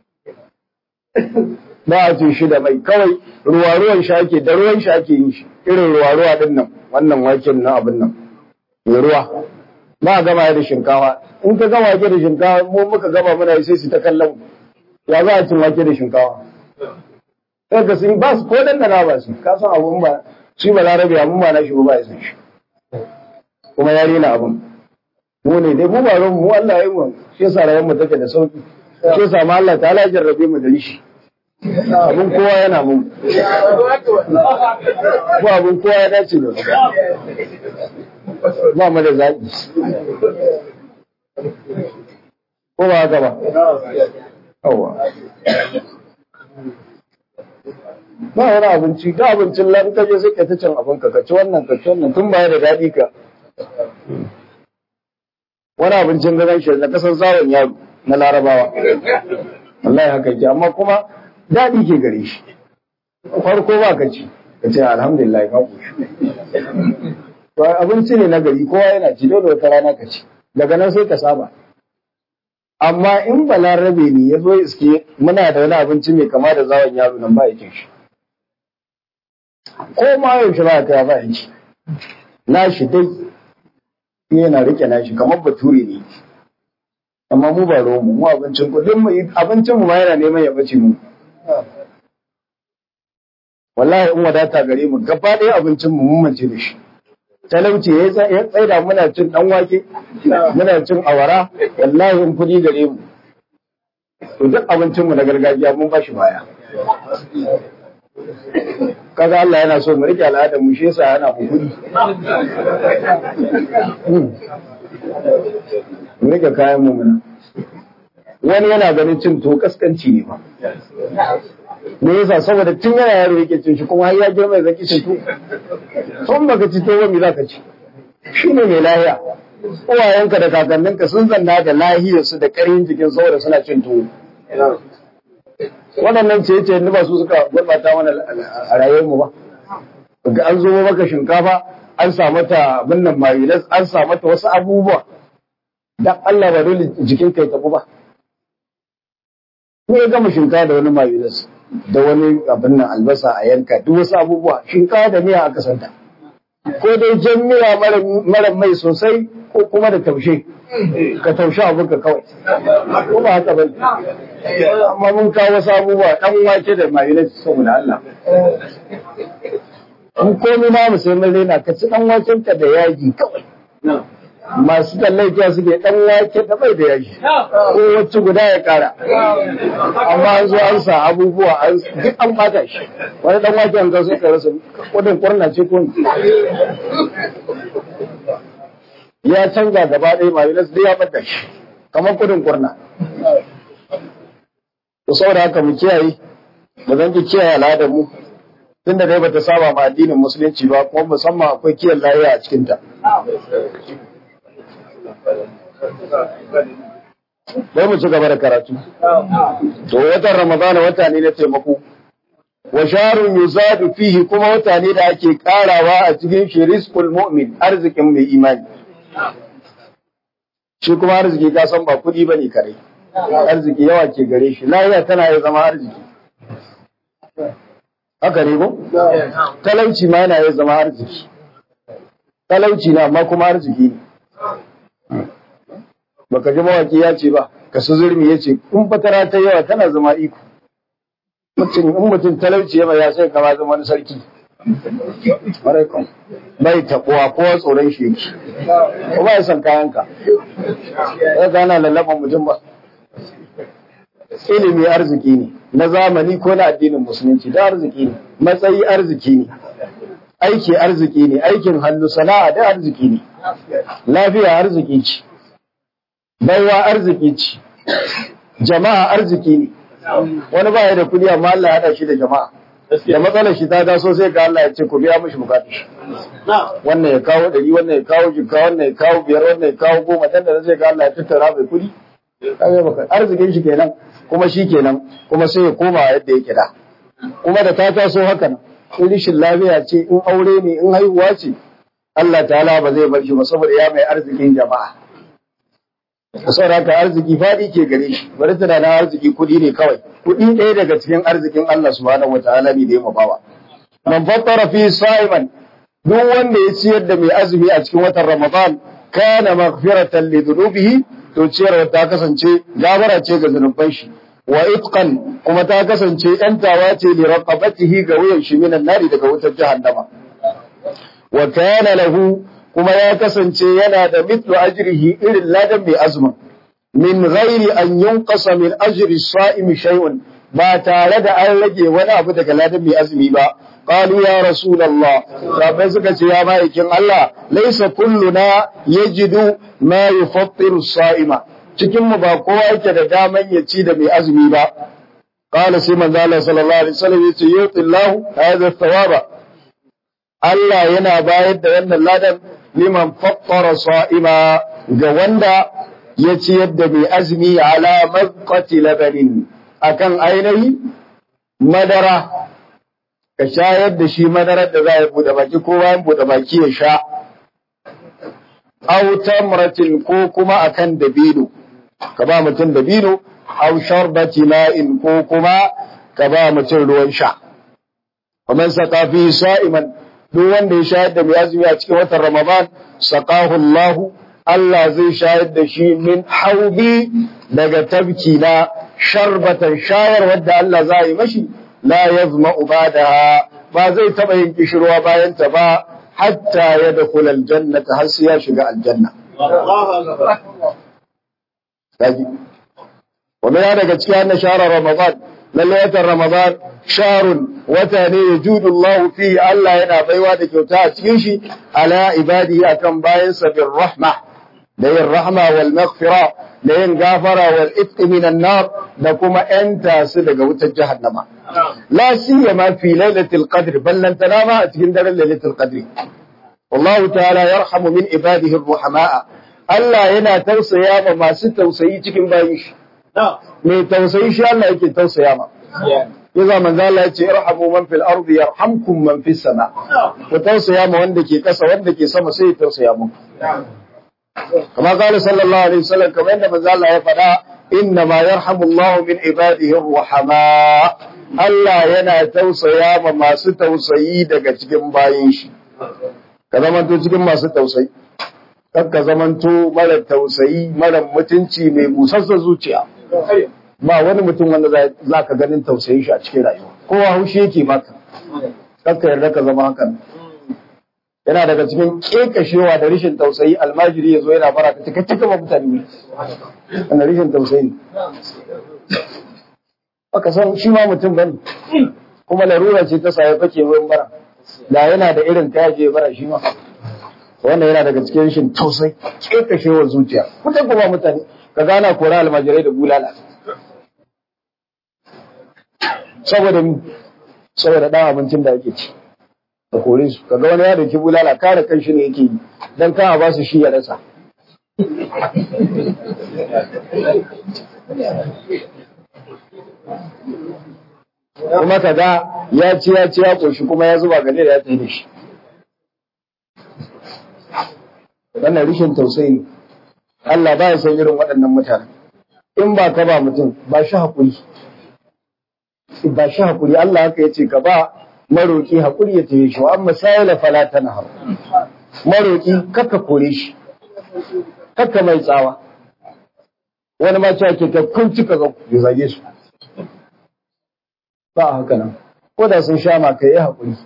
ba a cin shi da mai kawai ruwa ruwan shi ake da ruwan shi ake yin shi irin ruwa ruwa din nan wannan waken na abin nan mai ruwa ba a gama da shinkawa in ka gama wake da shinkawa mu muka gama muna sai su ta kallon ya za a cin wake da shinkawa sai ka sun ba su ko dan da ba su ka san abun ba shi ba larabe abun ba na shi ba ya san shi kuma ya rena abun mu ne dai mu ba ran mu Allah ya yi mu shi yasa rayuwar mu take da sauki shi yasa ma Allah ta jarrabe mu da rishi abin kowa yana mun ko abin kowa ya dace da ba mu da zaɓi ko ba haka ba yawa ba wani abinci da abincin lan ka je sai ka ta cin abin ka ka ci wannan ka ci wannan tun baya da daɗi ka wani abincin gaban shi na kasan zawon yaro na larabawa wallahi haka yake amma kuma daɗi ke gare shi farko ba ka ci ka ce alhamdulillah ka koshi to abinci ne na gari kowa yana ci dole wata rana ka ci daga nan sai ka saba amma in balarabe ne ya zo iske muna da wani abinci mai kama da zawon yaro nan ba ya cin shi ko ma yaushe ba ka ba ya ci na shi dai yana rike na shi kamar bature ne amma mu ba romu mu abincin kullum mu abincin mu ma yana neman ya bace mu wallahi in wadata gare mu gaba ɗaya abincin mu mun mance da shi talauci ya tsaida muna cin dan wake muna cin awara wallahi in kudi gare mu to duk abincin mu na gargajiya mun bashi baya kaga Allah yana so mu rike al'adar mu shi yasa yana mu kudi mu rike kayan mu muna wani yana ganin cin to kaskanci ne ba me yasa saboda tun yana yaro yake cin shi kuma har ya girma zaki cin to tun baka ci to ba me zaka ci shine mai lahiya uwayenka da kakanninka sun zanna da lahiyarsu da ƙarin jikin saboda suna cin tuwo waɗannan ce ce ba su suka gurbata mana a rayuwar mu ba ga an zo maka shinkafa an sa mata abin nan mayonnaise an sa mata wasu abubuwa dan Allah ba dole jikin kai tabu ba ko ya gama shinkafa da wani mayonnaise da wani abin nan albasa a yanka duk wasu abubuwa shinkafa da miya aka santa ko dai jan miya mara mai sosai ko kuma da taushe ka taushe abinka kawai ko ba haka bane amma mun kawo wasu abubuwa dan wake da mayonnaise saboda Allah in komai ma mu sai mun rena ka ci dan waken ka da yaji kawai masu tallafiya suke dan wake da bai da yaji ko wacce guda ya kara amma an zo an sa abubuwa an duk an bata shi wani dan wake an zo sai ka rasa kudin kurna ce ko ya canza gaba ɗaya mayonnaise dai ya bata shi kamar kudin kurna to saboda haka mu kiyaye ba zan ki kiyaye al'adar mu tunda dai bata saba ma addinin musulunci ba kuma musamman akwai kiyan lafiya a cikin ta Bai mu ci gaba da karatu. To watan Ramadana wata ne na taimako. Wa sharun yuzadu fihi kuma wata ne da ake karawa a cikin shi rizqul mu'min arzikin mai imani. Shi kuma arziki ka san ba kuɗi bane kare. Arziki yawa ke gare shi. Lafiya tana ya zama arziki. Haka ne ko? Talauci ma yana ya zama arziki. talauci na amma kuma arziki ne baka ji mawaki ya ce ba ka su zurmi ya ce in fatara ta yawa tana zama iko mutum in mutum talauci ya ya sai kama zama wani sarki Alaikum. bai taɓuwa ko tsoron shi yake ko ba ya san kayanka ya gana lallaban mutum ba ilimi arziki ne na zamani ko na addinin musulunci da arziki ne matsayi arziki ne aiki arziki ne aikin hannu sana'a da arziki ne lafiya arziki ce baiwa arziki ce jama'a arziki ne wani ba ya da kudi amma Allah ya haɗa shi da jama'a da matsalar shi ta taso sai ga Allah ya ce ku biya mishi bukatu wannan ya kawo ɗari wannan ya kawo jikka wannan ya kawo biyar wannan ya kawo goma dan da zai ga Allah ya tattara mai kudi arzikin shi kenan kuma shi kenan kuma sai ya koma yadda yake da kuma da ta taso haka nan in rishin lafiya ce in aure ne in haihuwa ce Allah ta'ala ba zai bar shi ba saboda ya mai arzikin jama'a saboda haka arziki faɗi ke gare shi bari tunanin arziki kuɗi ne kawai kuɗi ɗaya daga cikin arzikin Allah subhanahu wataala ne da ya mabawa man fattara fi sa'iman duk wanda ya ciyar da mai azumi a cikin watan Ramadan kana maghfiratan li dhunubihi to ciyarwa ta kasance gabara ce ga zunuban shi wa itqan kuma ta kasance yantawa ce li raqabatihi ga wuyan shi minan nari daga wutar jahannama wa kana lahu kuma ya kasance yana da mithlu ajrihi irin ladan mai azumin min ghairi an yunqasa min ajri sa'imi shay'un ba tare da an rage wani abu daga ladan mai azumi ba qalu ya rasulullah sahabbai suka ce ya ma'aikin Allah laysa kulluna yajidu ma yufattiru sa'ima cikin mu ba kowa yake da daman ya ci da mai azumi ba qala sai manzo Allah sallallahu alaihi wasallam yace yutillahu hadha thawaba Allah yana bayar da wannan ladan liman fattara sa'ima ga wanda ya ciyar da mai azumi ala mazqati labanin akan ainihi madara ka shayar da shi madarar da za ya bude baki ko bayan bude baki ya sha aw tamratin ko kuma akan dabino ka ba mutum dabino aw sharbati ma'in ko kuma ka ba mutum ruwan sha ومن سقى فيه صائما duk wanda ya shayar da mai azumi a cikin watan Ramadan saqahu Allah Allah zai shayar da shi min haubi daga tabki na sharbatan shayar wadda Allah za yi mashi la yazma ubadaha ba zai taba yin kishirwa bayan ta ba hatta ya dakhula aljannata har sai ya shiga aljanna kaji wannan daga cikin annabi shahrar Ramadan lalle watan Ramadan sharun wata ne ya judu Allah fi Allah yana baiwa da kyauta a cikin shi ala ibadihi akan bayansa bin rahma da yin rahma wal maghfira da yin gafara wal itq minan nar da kuma yanta su daga wutar jahannama la siyama fi lailatul qadr ballan tanama a cikin daren lailatul qadr Allah ta'ala yarhamu min ibadihi ar-ruhamaa Allah yana tausaya ma masu tausayi cikin bayin shi mai tausayi shi Allah yake tausaya ma Yaza manzo Allah ya ce irhamu man fil ardi yarhamkum man fis sama. Ku tausaya ma wanda ke kasa wanda ke sama sai ya tausaya muku. Kama kala sallallahu alaihi wasallam kamar yadda manzo Allah ya faɗa inna ma yarhamu Allah min ibadihi ruhama. Allah yana tausaya ma masu tausayi daga cikin bayin shi. Ka zamanto cikin masu tausayi. Kar ka zamanto mara tausayi, mara mutunci mai busassa zuciya. ba wani mutum wanda za ka ganin tausayin shi a cikin rayuwa kowa haushi yake maka kakka yarda ka zama hakan yana daga cikin kekashewa da rishin tausayi almajiri ya zo yana fara ka cika cika ba mutane ne wanda rishin tausayi aka san shi ma mutum bane kuma larura ce ta saye fake wurin bara da yana da irin ta yaje bara shi ma wannan yana daga cikin rishin tausayi kekashewar zuciya mutum kuma mutane ka gana kora almajirai da bulala saboda saboda dan abincin da ake ci da kore su kaga wani ya dauki bulala kare kan shi ne yake yi dan ka ba su shi ya rasa kuma kaga ya ci ya ci ya koshi kuma ya zuba gane da ya tafi da shi wannan rishin tausayi Allah ba ya san irin waɗannan mutane in ba ka ba mutum ba shi haƙuri ba shi haƙuri Allah haka ya ce ka ba maroƙi haƙuri ya taye shi amma sayala fala tanhar maroƙi kakka kore shi kakka mai tsawa wani ma cewa ke kun cika ga ya zage su ba haka nan ko da sun sha ma ka yi haƙuri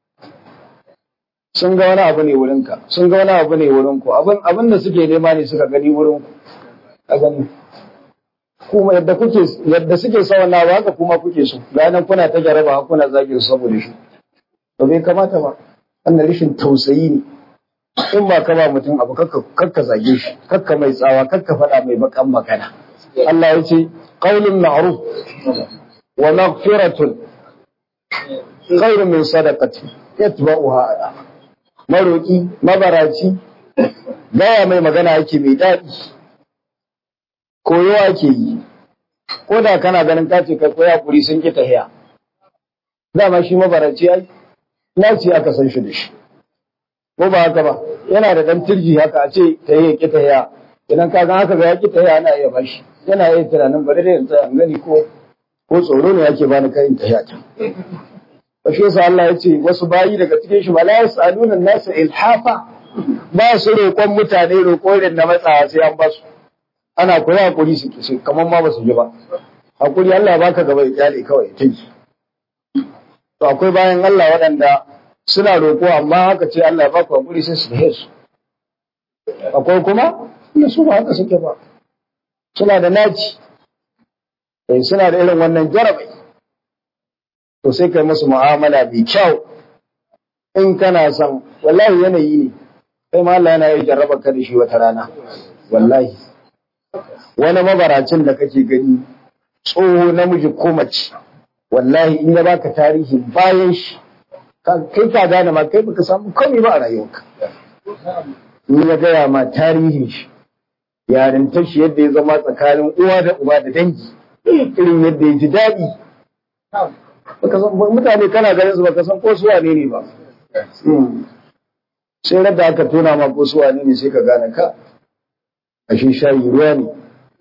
sun ga wani abu ne wurinka sun ga wani abu ne wurinku abin abin da suke nema ne suka gani wurinku a gani kuma yadda kuke yadda suke sa wannan abu haka kuma kuke so ga nan kuna ta jaraba kuna zagin saboda shi to bai kamata ba wannan rashin tausayi ne in ba ka ba mutum abu kakka zage shi kakka mai tsawa kakka faɗa mai bakan magana Allah ya ce qaulun ma'ruf wa maghfiratun khairun min sadaqati yatba'uha adha maroki mabaraci gaya mai magana yake mai daɗi koyo ake yi ko da kana ganin ka ce kai koya kuri sun ki tahiya dama shi mabaraci ai na ce aka san shi da shi ko ba haka ba yana da dan turji haka a ce ta yi ki tahiya idan ka ga haka ga ya ki tahiya ana iya bashi yana iya tunanin bari da yanzu an gani ko ko tsoro ne yake bani kai in tahiya ta ba shi yasa Allah ya ce wasu bayi daga cikin shi wala yasaluna nasa ilhafa ba su roƙon mutane roƙo irin na matsawa sai an basu ana koyi hakuri su su kamar ma ba su ji ba hakuri Allah ya baka gaba ya kyale kawai ta yi to akwai bayan Allah waɗanda suna roƙo amma haka ce Allah ya baka hakuri sai su dahe su akwai kuma inda su ba haka suke ba suna da naci eh suna da irin wannan jarabai to sai kai musu mu'amala mai kyau in kana son wallahi yanayi ne kai ma Allah yana yi jarraba ka da shi wata rana wallahi wani mabaracin da kake gani tsoho namiji ko mace wallahi in ya baka tarihi bayan shi kai ka gane ma kai baka samu komai ba a rayuwarka in ya gaya ma tarihin shi yarintar shi yadda ya zama tsakanin uwa da uba da dangi irin yadda ya ji daɗi mutane kana ganin su baka san ko su wane ne ba sai radda aka tona ma ko su wane ne sai ka gane ka ashe shayi ruwa ne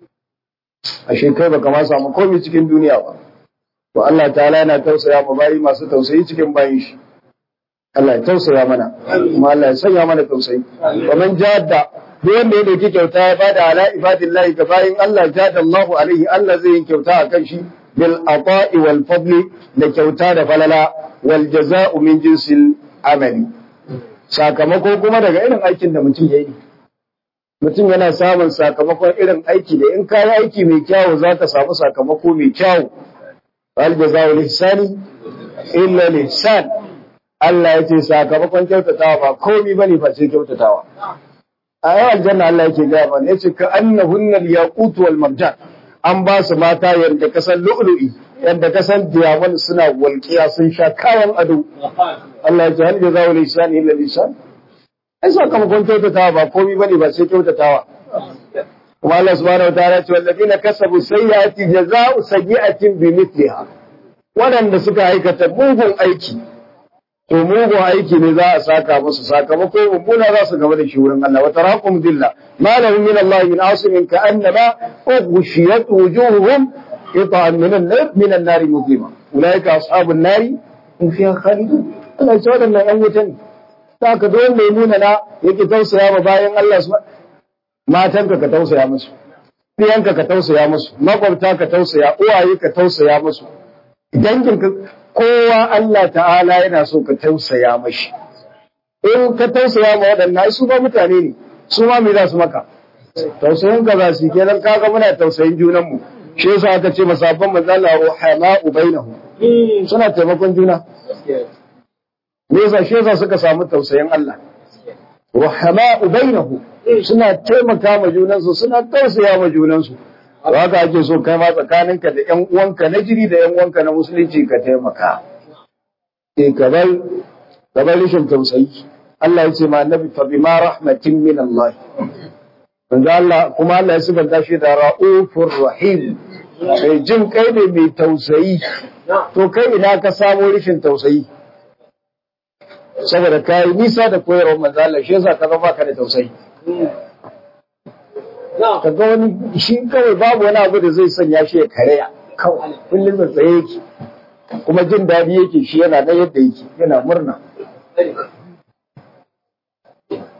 ashe kai baka ma samu komai cikin duniya ba to Allah ta'ala yana tausaya ma bayi masu tausayi cikin bayin shi Allah ya tausaya mana kuma Allah ya sanya mana tausayi wa man jadda duk wanda ya dauki kyauta ya bada ala ibadillahi ga bayin Allah jada Allahu alaihi Allah zai yi kyauta akan shi bil ata'i wal fadli da kyauta da falala wal jaza'u min jinsil amali sakamako kuma daga irin aikin da mutum ya yi mutum yana samun sakamakon irin aiki da in kayi aiki mai kyawu za ka samu sakamako mai kyawu wal jaza'u ihsani illa ihsan Allah ya ce sakamakon kyautatawa ba komai bane face kyautatawa a yau aljanna Allah yake gaya mana yace ka annahunna al-yaqut wal marjan an ba su mata yadda kasan lu'lu'i yadda kasan diamond suna walƙiya sun sha kayan ado Allah ya ce hal jazaa'u lisan illa lisan ai sakamakon kyautatawa ba komai bane ba sai kyautatawa kuma Allah subhanahu wa ta'ala ya ce wallazina kasabu sayyi'ati jazaa'u sayyi'atin bimithliha waɗanda suka aikata mugun aiki to mugun aiki ne za a saka musu sakamako mummuna za su gaba da shi wurin Allah wa taraqum dilla ma lahum min Allah min asimin ka annama ughshiyat wujuhuhum qita'an min an-nar min an-nar muslima ulaika ashabun nari hum fiha khalidun Allah ya ce wadannan yan wuta ne saka da wanda ya nuna na yake tausaya ma bayan Allah su matanka ka tausaya musu ɗiyanka ka tausaya musu makwabta ka tausaya uwaye ka tausaya musu danginka kowa Allah ta'ala yana so ka tausaya mashi. In ka tausaya ma waɗannan su ba mutane ne, su ma me za su maka. Tausayin ka za su kenan kaga muna tausayin junanmu. Shi yasa aka ce masabban manzala ruhama ubainahu. Suna taimakon juna. Me yasa shi yasa suka samu tausayin Allah. Ruhama ubainahu. Suna taimaka ma junansu, suna tausaya ma junansu. haka ake so kai ma tsakaninka da ƴan uwanka na jiri da ƴan uwanka na musulunci ka taimaka eh kabar kabar rashin tausayi Allah ya ce ma annabi fa bima rahmatin min Allah manzo Allah kuma Allah ya sifanta shi da raufur rahim mai jin kai ne mai tausayi to kai ina ka samu rashin tausayi saboda kai nisa da koyarwar manzo Allah shi yasa ka zama ka da tausayi ka ga wani shi kawai babu wani abu da zai sanya shi ya karaya kawai kullum da tsaye yake kuma jin daɗi yake shi yana na yadda yake yana murna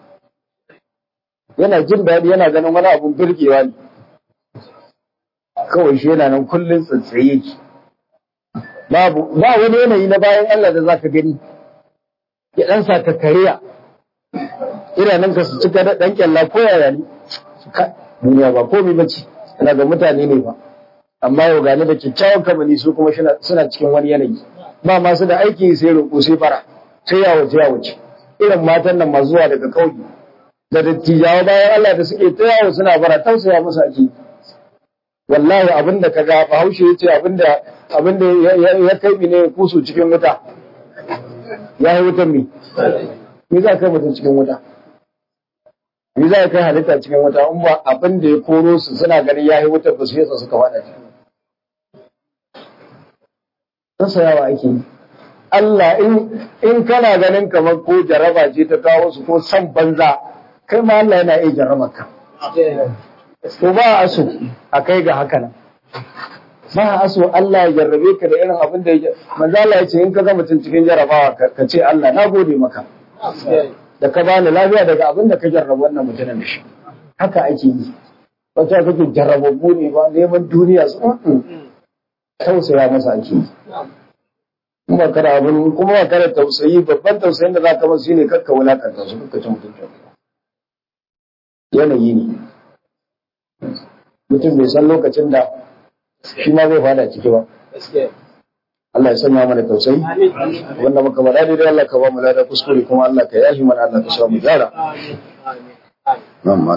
yana jin daɗi yana ganin wani abun birgewa ne kawai shi yana nan kullum tsatsaye ki babu ba wani yanayi na bayan Allah da zaka gani ya dan sa ka kariya ina nan ka su cika da dan kyalla ko yaya ne duniya ba komai bace ina ga mutane ne ba amma yau gani da kyakkyawan kamani su kuma suna cikin wani yanayi ba masu da aiki sai roƙo sai fara sai ya wuce ya wuce irin matan nan masu zuwa daga kauye da dattijawa bayan Allah da suke ta yawo suna bara tausaya musu ake wallahi abinda ka ga bahaushe ya ce abinda abinda ya kai ne ya kusu cikin wuta ya yi wutan me me za kai mutum cikin wuta me za kai halitta cikin wuta in ba abin da ya koro su suna ganin ya yi wutar ba su yasa suka wada cikin tausayawa ake yi Allah in kana ganin kamar ko jaraba ce ta kawo su ko san banza kai ma Allah yana iya jarraba ka to ba a so a kai ga haka nan ba a so Allah ya jarrabe ka da irin abin da ya manzo Allah ya ce in ka ga mutum cikin jarabawa ka ce Allah na gode maka da ka bani lafiya daga abin da ka jarraba wannan mutumin da shi haka ake yi wata kake jarrababbu ne ba neman duniya su tausaya masa ake yi kuma kada abin kuma ba kada tausayi babban tausayin da za ka masu shine kakka wulakanta su kakka cin mutuncin yanayi ne mutum bai san lokacin da shi ma zai fada ciki ba Allah ya sanya mana tausayi wanda muka faɗa daidai Allah ka ba mu lada kuskure kuma Allah ka yashi mana Allah ka sa mu gyara nan ma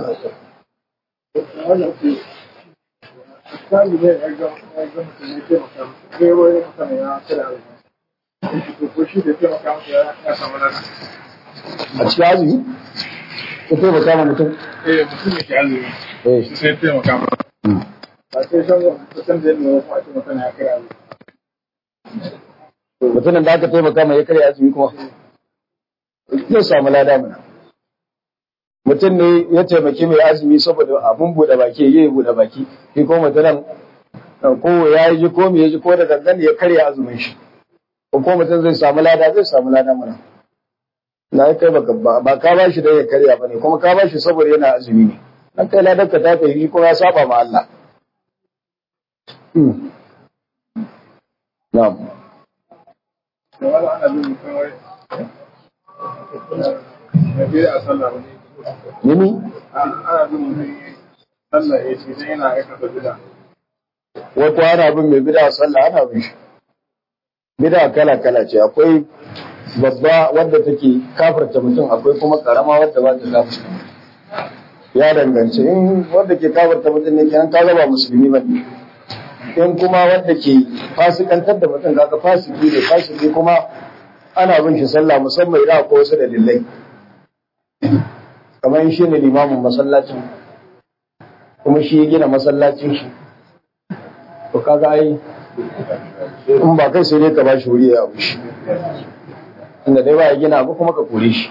a cikin azumi ko taimaka ma mutum eh mutum ne ke azumi sai taimaka ma ba sai shan kusan da yadda kuma ake mutum ya kai azumi mutumin da aka taimaka mai ya karya azumi kuma zai samu lada mana mutum ne ya taimaki mai azumi saboda abun buɗe baki ya yi buɗe baki shi ko mutumin ko ya yi ji ko me ya ji ko da gangan ya karya azumin shi ko ko mutum zai samu lada zai samu lada mana na kai baka ba ka ba shi da ya karya ba ne kuma ka ba shi saboda yana azumi ne na kai ladar ka ta tafi kuma ya saba ma Allah na'am da wani ana bin mutum wai ya bi a sallah wani Yini? ana bin mutum sallah ya ce sai yana aikata bida Wato ana bin mai bida sallah ana bin shi. Bida kala-kala ce, akwai babba wadda take kafarta mutum akwai kuma karama wadda ba ta kafarta. Ya danganci in wadda ke kafarta mutum ne kenan ka ba musulmi ba ne. In kuma wadda ke fasikantar da mutum kaga fasiki ne fasiki kuma ana bin shi sallah musamman idan akwai wasu dalilai. Kamar shi ne limamin masallacin kuma shi ya gina masallacin shi. To kaga ai in ba kai sai dai ka ba shi wuri ya abu shi. Inda dai ba ya gina abu kuma ka kore shi.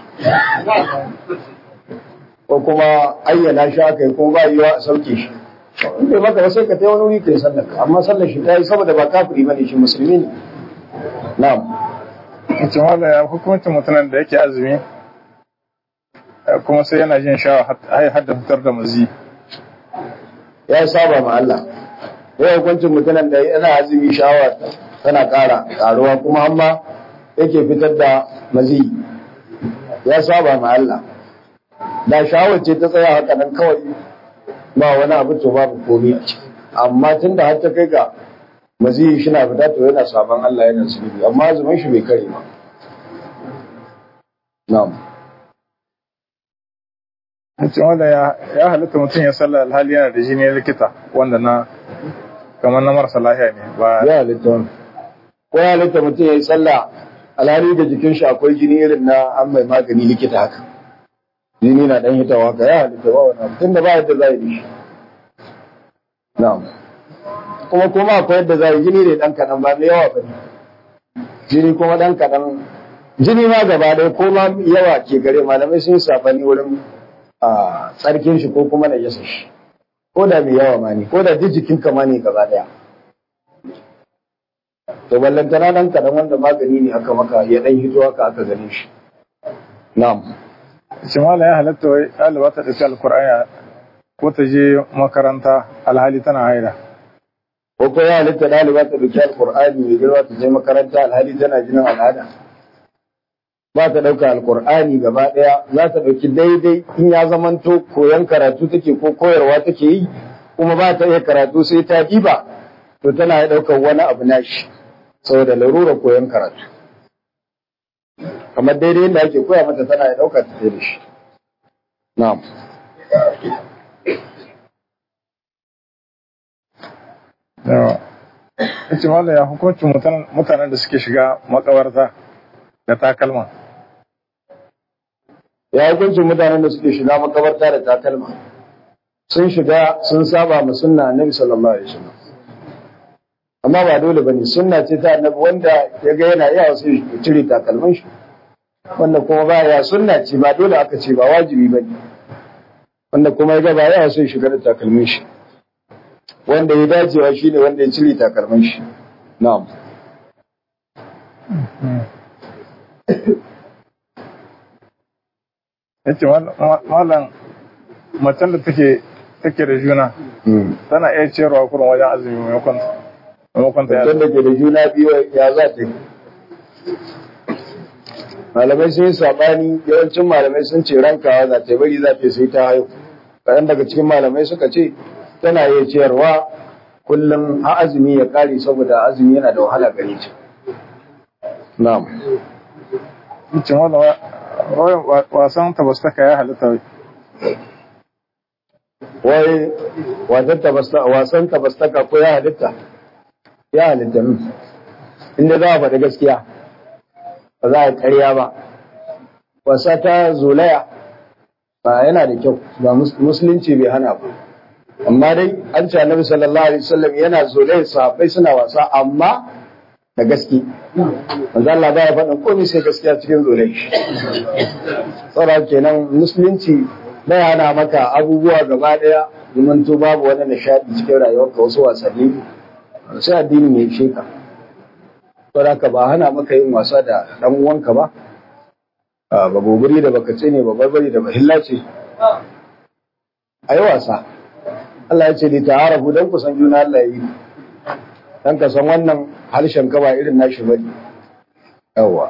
Ko kuma ayyana shi aka yi kuma ba yiwa a sauke shi. In bai maka ba sai ka ta wani wuri kai sallar ka amma sallar shi ta yi saboda ba kafiri bane shi musulmi ne. Na'am. mutum wanda ya hukuncin mutumin da yake azumi kuma sai yana jin shawa har da fitar da mazi Ya saba ma Allah. Ya hukuncin mutumin da yana azumi sha'awa tana ƙara ƙaruwa kuma amma yake fitar da mazi. Ya saba ma Allah. Da sha'awar ce ta tsaya haka nan kawai ba wani abu to babu komai a ciki. Amma tun da har ta kai ga mazi shi na fita to yana saban Allah yana zunubi amma azumin shi bai kare ba. Na'am. mutum wanda ya halitta mutum ya sallah alhali yana da jini likita wanda na kamar na marasa lahiya ne ba Ya halitta wani. Ko ya halitta mutum ya yi sallah alhali da jikin shi akwai jini irin na an mai magani likita haka. Jini na ɗan hitawa haka ya halitta ba wani abu tunda ba yadda za yi da shi. Na'am. Kuma kuma akwai yadda za yi jini ne ɗan kaɗan ba mai yawa ba ne. Jini kuma ɗan kaɗan. Jini ma gaba ɗaya ko ma yawa ke gare malamai sun safani wurin a tsarkin shi ko kuma na yasa shi. Ko da mai yawa ma ne, ko da duk jikin kama ne gaba ɗaya. To ballantana ɗan kaɗan wanda magani ne aka maka ya ɗan hito haka aka gane shi. Na'am. shi mala ya halatta wai ɗaliba ta ɗauki alkur'ani ko ta je makaranta alhali tana haida ko ko ya halitta ɗaliba ta ɗauki alƙur'ani mai girma ta je makaranta alhali tana jinin al'ada ba ta ɗauka alƙur'ani gaba ɗaya za ta ɗauki daidai in ya zamanto koyon karatu take ko koyarwa take yi kuma ba ta iya karatu sai ta ɗiba to tana ya ɗaukar wani abu nashi saboda larurar koyon karatu kamar daidai yadda ake koya mata tana ya ɗauka ta da shi na'am yawa ita mala ya hukuncin mutan- mutanen da suke shiga makabarta da takalma ya hukuncin mutanen da suke shiga makabarta da takalma sun shiga sun saba ma sunna annabi sallallahu alaihi wasallam amma ba dole bane sunna ce ta annabi wanda ya ga yana iya wasu ya cire takalman shi wanda kuma ba ya sunna ce ba dole aka ce ba wajibi bane wanda kuma ya ga ba ya wasu ya shiga da takalmin shi wanda ya dacewa shine wanda ya cire takalman shi na'am yace malam macen da take take da juna tana iya ciyarwa kurin wajen azumi maimakon maimakon ta Mutum da ke da juna biyu ya za ta yi. Malamai sun yi saɓani yawancin malamai sun ce rankawa za ta bari za ta sai ta haihu. Kaɗan daga cikin malamai suka ce tana iya ciyarwa kullum har azumi ya ƙare saboda azumi yana da wahala gare ta. Na'am. yace malam wa- wasan tabastaka ya halitta wai Wai wasan tabasta wasan tabastaka ko ya halitta? Ya halitta min. Inda za a faɗi gaskiya. Ba za a yi ƙarya ba. Wasa ta zolaya ba yana da kyau ba mus- musulunci bai hana ba amma dai an ce annabi sallallahu alaihi wasallam yana zolaya sahabbai suna wasa amma da gaske manzo Allah ba ya faɗin komai sai gaskiya cikin zolaya shi saboda kenan musulunci bai hana maka abubuwa gaba daya domin to babu wani nishadi cikin rayuwarka wasu wasanni sai addini mai sheka saboda ka ba hana maka yin wasa da dan uwanka ba a ba gobiri da baka ce ne ba barbari da bahilla ce a yi wasa Allah ya ce da ta'arafu don ku san juna Allah ya yi dan ka san wannan harshen ka ba irin nashi bane yawa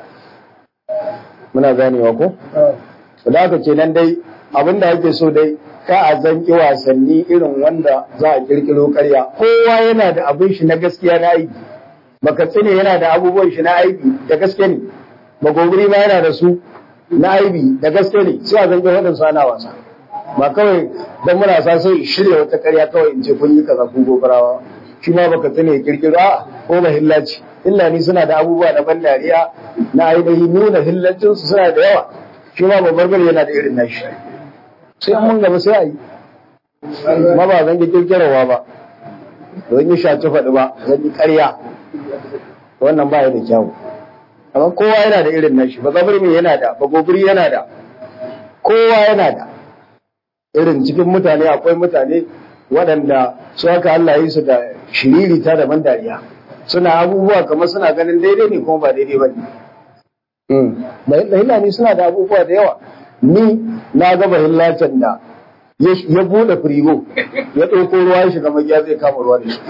muna ganewa ko da haka kenan dai abinda ake so dai ka a zanki wasanni irin wanda za a kirkiro karya kowa yana da abin shi na gaskiya na aiki baka tsine yana da abubuwan shi na aiki da gaske ne bagoguri ma yana da su na aibi da gaske ne sai a zanki waɗansu ana wasa ba kawai don muna sa sai shirya wata karya kawai in ce kun yi kaza kun gobarawa shi ma baka tsine ya kirkiro a ko ba hillaci illa ni suna da abubuwa na ban dariya na ainihin nuna hillancinsu suna da yawa shi ma babbar bari yana da irin nashi sai an mun gaba sai a yi ma ba zan yi kirkirarwa ba zan yi shaci faɗi ba zan yi ƙarya wannan ba ya da kyawu amma kowa yana da irin nashi ba zabar mai yana da ba gobiri yana da kowa yana da irin cikin mutane akwai mutane waɗanda su haka Allah yi su da shiririta da ban dariya suna abubuwa kamar suna ganin daidai ne kuma ba daidai ba ne bahilla ne suna da abubuwa da yawa ni na ga bahillacin da ya bude firigo ya ɗauko ruwa ya shiga magiya zai kama ruwa da shi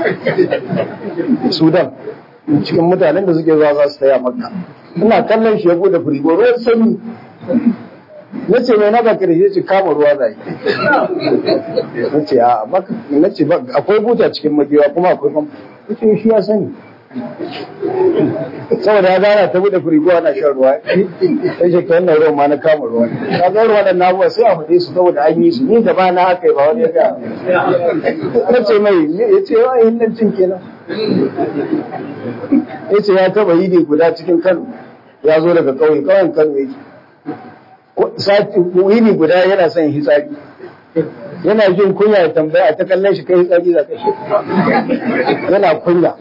sudan cikin mutanen da suke zuwa za su taya makka ina kallon shi ya bude firigo ruwan sanyi na ce mai naga ka da shi kama ruwa zai na ce a na ce akwai buta cikin magiya kuma akwai kuma ce shi ya sani saboda ya gana ta bude firigo ana shan ruwa sai shi ka wannan ruwan ma na kama ruwa ka ga ruwa da na abuwa sai a faɗe su saboda an yi su ni gaba na haka ba wani ya ga na ce mai ya ce wa yin nan cin kenan ya ce ya taba yi ne guda cikin kano ya zo daga ƙauye ƙauyen kano yake sati yini guda yana son hitsari yana jin kunya ya tambaya ta kallon shi kai hitsari za ka shi yana kunya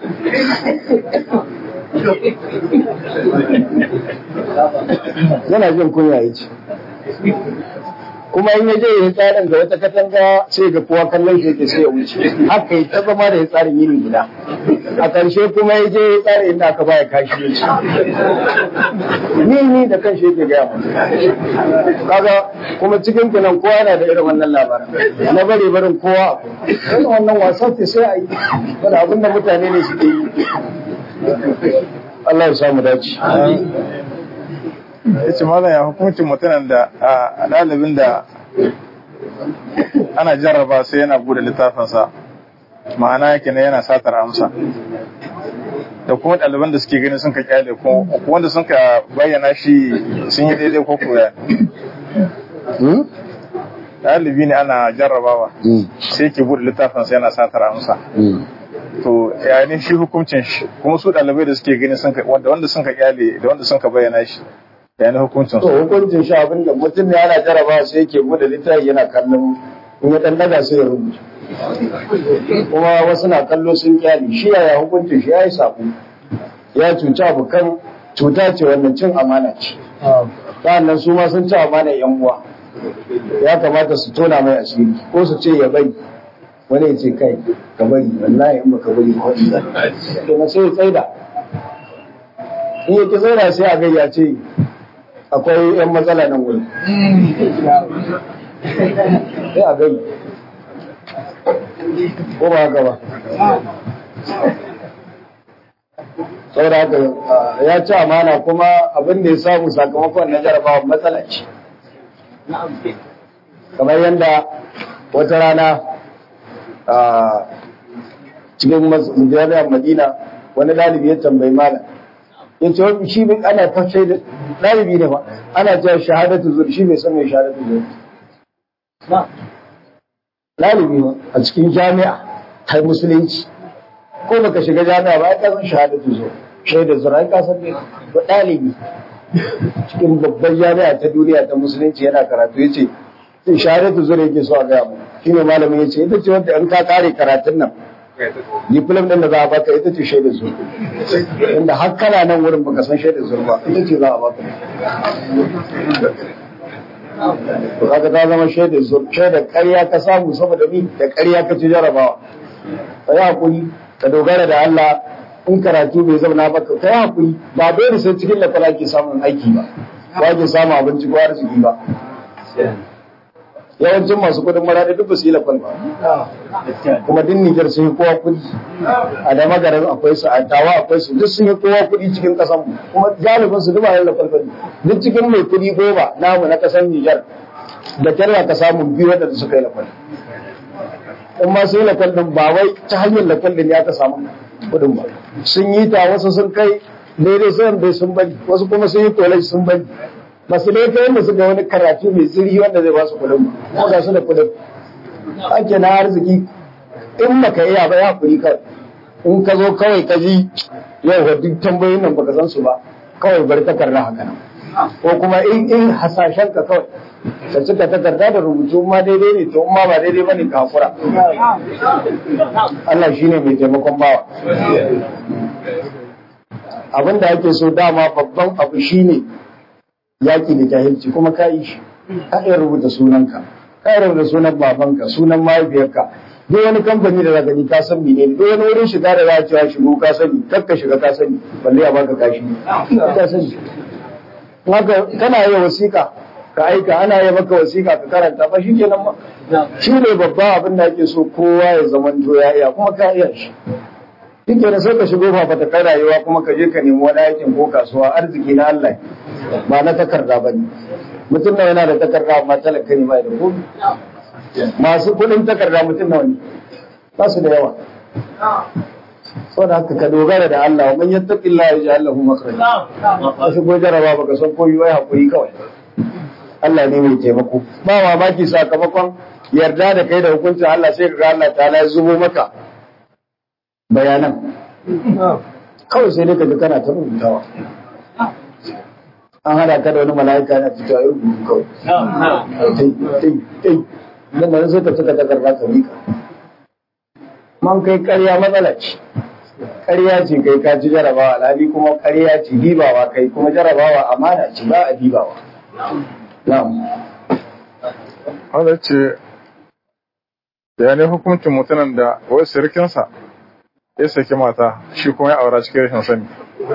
yana jin kunya ya ce kuma in ya je ya yi tsarin ga wata katanga sai ga kowa kallon shi yake sai ya wuce haka yi ta zama da ya tsarin yini guda a ƙarshe kuma ya je ya tsarin inda aka baya kashi ya ci ni ni da kan shi yake gaya mu kaga kuma cikin kunan kowa yana da irin wannan labarin na bare barin kowa irin wannan wasa ce sai a yi wanda abin da mutane ne suke yi Allah ya samu dace ya ce malam ya hukuncin mutumin da a ɗalibin da ana jarraba sai yana bude littafinsa ma'ana yake ne yana satar amsa da kuma ɗaliban da suke gani sun ka kyale ko wanda sun ka bayyana shi sun yi daidai ko koya ɗalibi ne ana jarrabawa sai ke bude littafinsa yana satar amsa to ya ne shi hukuncin shi kuma su ɗalibai da suke gani sun ka wanda wanda sun ka kyale da wanda sun ka bayyana shi ya ne hukuncin to su hukuncin shi abin da mutum ne yana jaraba sai yake bude littafi yana kallon in ya dan daga sai ya rubuta kuma wasu na kallo sun kyale shi yaya hukuncin shi yayi sako ya cuci abokan cuta ce wannan cin amana ce sa'annan su ma sun ci amana yan uwa ya kamata su tona mai asiri ko su ce ya bari wani ya ce kai ka bari wallahi in baka bari ko in zai to na sai ya tsaida in yake tsaida sai a gayya ce akwai yan matsala nan wuri sai a gai ko ba haka ba saboda haka ah, ya ci amana kuma abin da ya samu sakamakon na jarabawa matsala ce kamar yadda wata rana a cikin mas- jami'ar madina wani ɗalibi ya tambayi malam ya ce wani shi bai ana ta shaida ɗalibi ne ba ana cewa shahadatu zur shi bai san mai shahadatu zur ɗalibi ba a cikin jami'a ta musulunci ko baka shiga jami'a ba ai ka san shahadatu zur shaida zur ai ka san ne ba ɗalibi cikin babbar jami'a ta duniya ta musulunci yana karatu ya ce sai shahadatu zur yake so a gaya mu shine malamin ya ce ita ce wanda in ka kare karatun nan diplom din da za a baka ita ce shaidar zur inda har kana nan wurin baka san shaidar zur ba ita ce za a baka to kaga ta zama shaidar zur shaidar ƙarya ka samu saboda ni da ƙarya ka ci jarabawa ka yi hakuri ka dogara da Allah in karatu bai zauna ba ka yi hakuri ba dole sai cikin lakwala ke samun aiki ba ba ke samun abinci ko arziki ba yawancin masu kudin maradi duk ba su yi lakwal ba kuma din Nijar sun yi kowa kudi a da magarin akwai su a tawa akwai su duk sun yi kowa kudi cikin kasan mu kuma galibin su duk ba yin lakwal ba duk cikin mai kudi goma namu na kasan Nijar da kyarwa ka samu biyu wadanda suka yi lakwal in ma sun yi lakwal din ba wai ta hanyar lakwal din ya ka samu kudin ba sun yi ta wasu sun kai daidai sun bai sun bari wasu kuma sun yi kolai sun bari masu dai ta yadda suka wani karatu mai zirgi wanda zai ba su kudin ba kuma ga su da kudin ake na arziki in baka iya ba ya kuri kawai in ka zo kawai ka ji yau ga duk tambayoyin nan baka san su ba kawai bari takarda haka nan ko kuma in in hasashen ka kawai ka cika takarda da rubutu ma daidai ne to in ma ba daidai bane ka hakura Allah shine mai taimakon bawa abin da ake so dama babban abu shine yaki da jahilci kuma ka yi shi ka iya rubuta sunanka ka iya rubuta sunan babanka sunan mahaifiyarka duk wani kamfani da zaka ni ka san menene duk wani wurin shiga da za a cewa shigo ka sani kar ka shiga ka sani balle a baka kashi ka sani haka kana yi wasiƙa ka aika ana yi maka wasiƙa ka karanta ba shikenan ma shi ne babban abin da ake so kowa ya zamanto ya iya kuma ka iya shi shi ke sai ka shigo fafata kai rayuwa kuma ka je ka nemi wani aikin ko kasuwa arziki na Allah ba na takarda ba ne mutum na yana da takarda amma talaka ne bai da komi masu kuɗin takarda mutum nawa ne ba su da yawa saboda haka ka dogara da Allah wa man yattaqillaha yaj'al lahu makhraja ka shigo jaraba baka san koyi wai hakuri kawai Allah ne mai taimako ba mamaki sakamakon yarda da kai da hukuncin Allah sai ka ga Allah ta ya zubo maka bayanan kawai sai dai ka ji kana ta rubutawa an hada ka da wani mala'ika na fito a yi rubutu kawai tai tai tai nan da sai ka cika takarda ka mika man kai ƙarya matsala ce ƙarya ce kai ka ci jarabawa alhali kuma ƙarya ce dibawa kai kuma jarabawa amana ce ba a dibawa na'am wanda ce ya ne hukuncin mutumin da wai sirkinsa ya saki mata shi kuma ya aura cikin rashin sani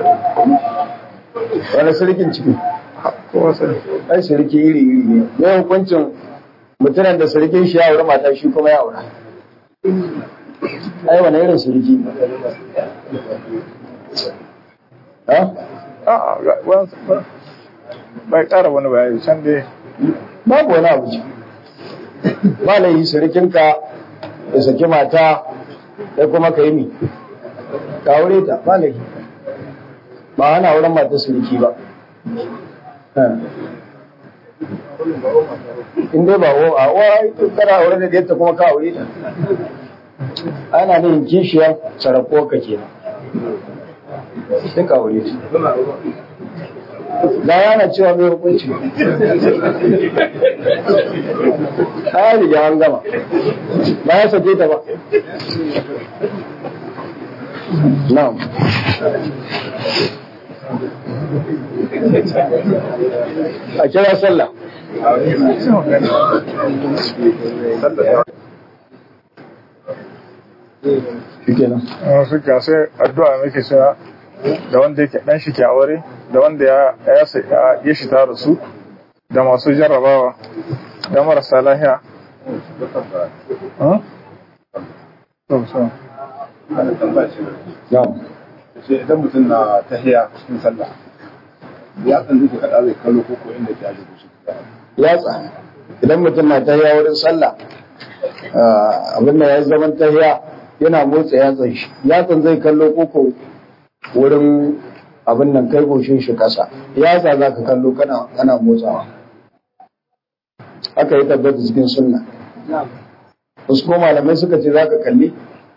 wani sirkin ciki kowa sani ai sirki iri iri ne ne hukuncin mutumin da sirkin shi ya aure mata shi kuma ya aura ai wani irin sirki ha a ga- wani- bai ƙara wani bayani can dai babu wani abu ce ba laifi sirikinka ya saki mata sai kuma ka yi mi ka aure ta ba laifi ba ana auren mata siriki ba in dai ba wa a wa kana aure da yadda kuma ka aure ta ana ne kishiyar sarako ka kenan sai ka aure ta da yana cewa mai hukunci ta riga an gama ba ya sake ta ba na'am a kira sallah shi kenan suka sai addu'a muke cewa da wanda yake dan shi ke aure da wanda ya ya sa- ya- ya shi tare su da masu jarrabawa da marasa lahiya Huh? To, so. na'am sai idan mutum na tahiya cikin sallah ya san duka kada zai kallo ko ko inda ke aje shi yatsa idan mutum na tahiya wurin sallah ah, abin da ya zaman tahiya yana motsa yatsan shi yatsan zai kallo koko wurin abin nan kai goshin shi kasa yatsa za ka kallo kana kana motsawa aka yi tabbata cikin sunna wasu kuma malamai suka ce za ka kalli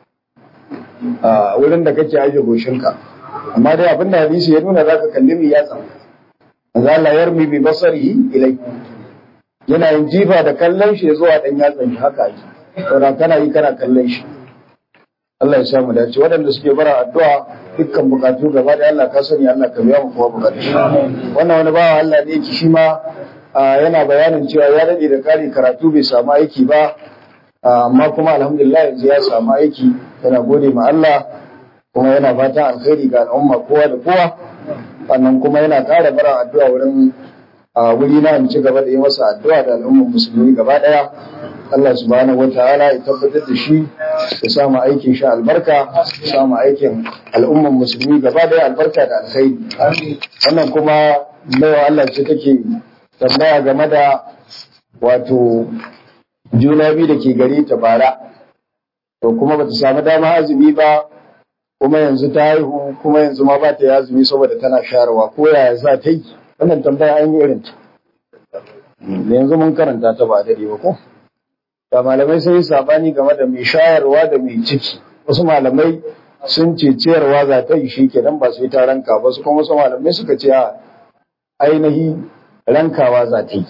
a wurin da kake aje goshinka amma dai abin da hadisi ya nuna za ka kalli mai yatsa manzo Allah yarmi bi basarihi ilai yana yin jifa da kallon shi zuwa dan yatsan shi haka yi saboda kana yi kana kallon shi Allah ya samu dace waɗanda suke bara addu'a dukkan bukatu gaba da Allah ka sani Allah ka biya mu kuma bukatu wannan wani bawa Allah ne yake shi ma ah, yana bayanin cewa ya dade da kare karatu bai samu aiki ba ah, amma kuma alhamdulillah yanzu ya samu aiki yana gode ma Allah kuma yana fatan alkhairi ga al'umma kowa da kowa sannan kuma yana ƙara bara addu'a wurin a wuri na in ci gaba da yi masa addu'a da al'ummar musulmi gaba ɗaya Allah subhanahu wa ta'ala ya tabbatar da shi ya samu aikin shi albarka ya samu aikin al'ummar musulmi gaba ɗaya albarka da alkhairi wannan kuma baiwa Allah ce take tambaya game da wato juna biyu da ke gare ta bara to kuma bata samu dama azumi ba kuma yanzu ta haihu kuma yanzu ma ba ta yi azumi saboda tana shayarwa ko yaya za ta yi wannan tambaya an yi irin ta da yanzu mun karanta ta ba dare ba ko da malamai sun yi sabani game da mai shayarwa da mai ciki wasu malamai sun ce ciyarwa za ta yi shi kenan ba sai ta ranka ba su kuma wasu malamai suka ce a ainihi rankawa za ta yi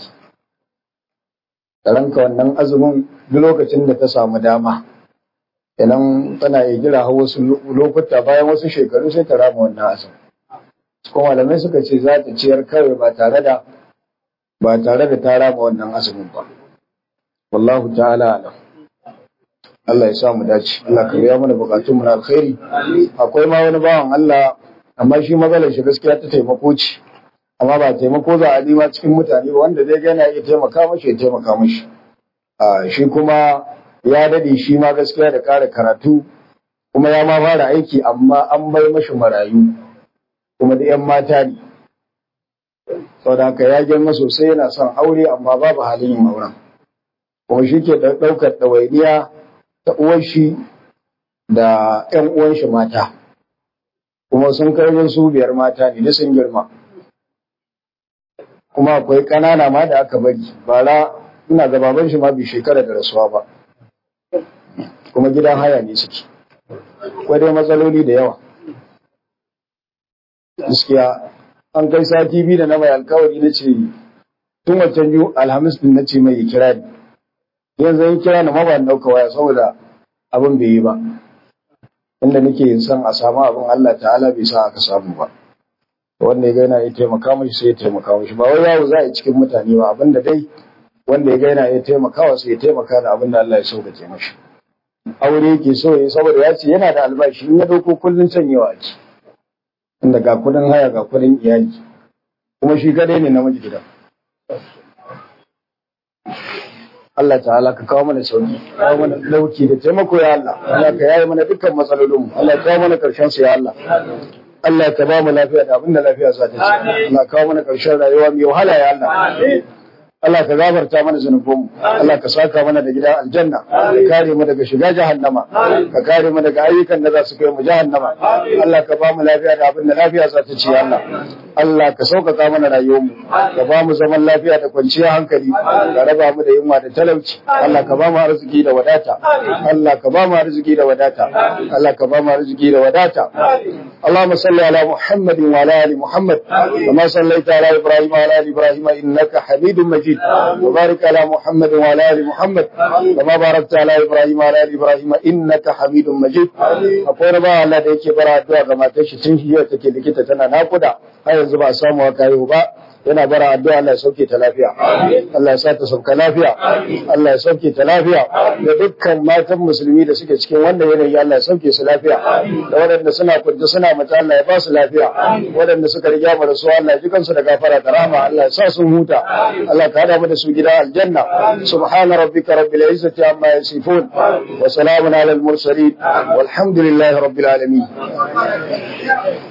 ta ranka wannan azumin duk lokacin da ta samu dama kenan tana iya jira har wasu lokuta bayan wasu shekaru sai ta rama wannan azumi kuma malamai suka ce za ta ciyar kawai ba tare da ba tare da ta rama wannan azumin ba wallahu ta'ala alam Allah ya sa mu dace Allah ka biya mana bukatun mu na alkhairi akwai ma wani bawan Allah amma shi matsalar shi gaskiya ta taimako ce amma ba taimako za a nima cikin mutane ba wanda zai gana iya taimaka mashi ya taimaka mashi a shi kuma ya dade shi ma gaskiya da kare karatu kuma ya ma fara aiki amma an bai mashi marayu kuma da 'yan mata ne saboda haka ya girma sosai yana son aure amma babu halin yin auren kuma shi ke ɗaukar ɗawainiya ta uwar shi da 'yan uwan shi mata kuma sun kai su biyar mata ne da sun girma kuma akwai ƙanana ma da aka bari bara ina ga baban shi ma bai shekara da rasuwa ba kuma gidan haya ne suke akwai dai matsaloli da yawa gaskiya an kai sati biyu da na mai alkawari na ce tun wancan biyu alhamis din na ce mai ya kira ni yanzu ya kira ni ma ba ɗauka waya saboda abin bai yi ba inda nake son a samu abin Allah ta'ala bai sa aka samu ba wanda ya ga yana ya taimaka mashi sai ya taimaka mashi ba wai yawo za a yi cikin mutane ba abinda dai wanda ya ga yana ya taimakawa sai ya taimaka da abin da Allah ya sauƙaƙe mashi aure yake so ya saboda ya ce yana da albashi in ya dauko kullun canyewa ake inda ga kudin haya ga kudin iyali kuma shi kadai ne namiji gidan Allah ta'ala ka kawo mana sauki kawo mana dauki da taimako ya Allah Allah ka yaye mana dukkan matsalolinmu Allah ka kawo mana karshen su ya Allah Allah ka ba mu lafiya da abinda lafiya za ta ci Allah ka kawo mana karshen rayuwa mai wahala ya Allah Allah ka gafarta mana zunubanmu Allah ka saka mana da gidan aljanna ka kare mu daga shiga jahannama ka kare mu daga ayyukan da za su kai mu jahannama Allah ka ba mu lafiya da abin da lafiya za ta ci Allah Allah ka sauƙaƙa mana rayuwarmu ka ba mu zaman lafiya da kwanciyar hankali ka raba mu da yunwa da talauci Allah ka ba mu arziki da wadata Allah ka ba mu arziki da wadata Allah ka ba mu arziki da wadata اللهم صل على محمد وعلى ال محمد كما صليت على ابراهيم وعلى ال ابراهيم انك حميد مجيد وبارك على محمد وعلى ال محمد كما باركت على ابراهيم وعلى ال ابراهيم انك حميد مجيد akwai ba Allah da yake bara addu'a ga matar shi tun jiya take likita tana nakuda har yanzu ba samu kayo ba yana bara addu'a Allah ya sauke ta lafiya Allah ya sa ta sauka lafiya Allah ya sauke ta lafiya da dukkan matan musulmi da suke cikin wannan yanayi Allah ya sauke su lafiya da waɗanda suna kunta suna mata Allah ya ba su lafiya waɗanda suka riga mu da su Allah ya ji kansu da gafara da rahama Allah ya sa sun huta Allah ka hada mu da su gida aljanna subhana rabbika rabbil izzati amma yasifun wa salamun alal mursalin walhamdulillahi rabbil alamin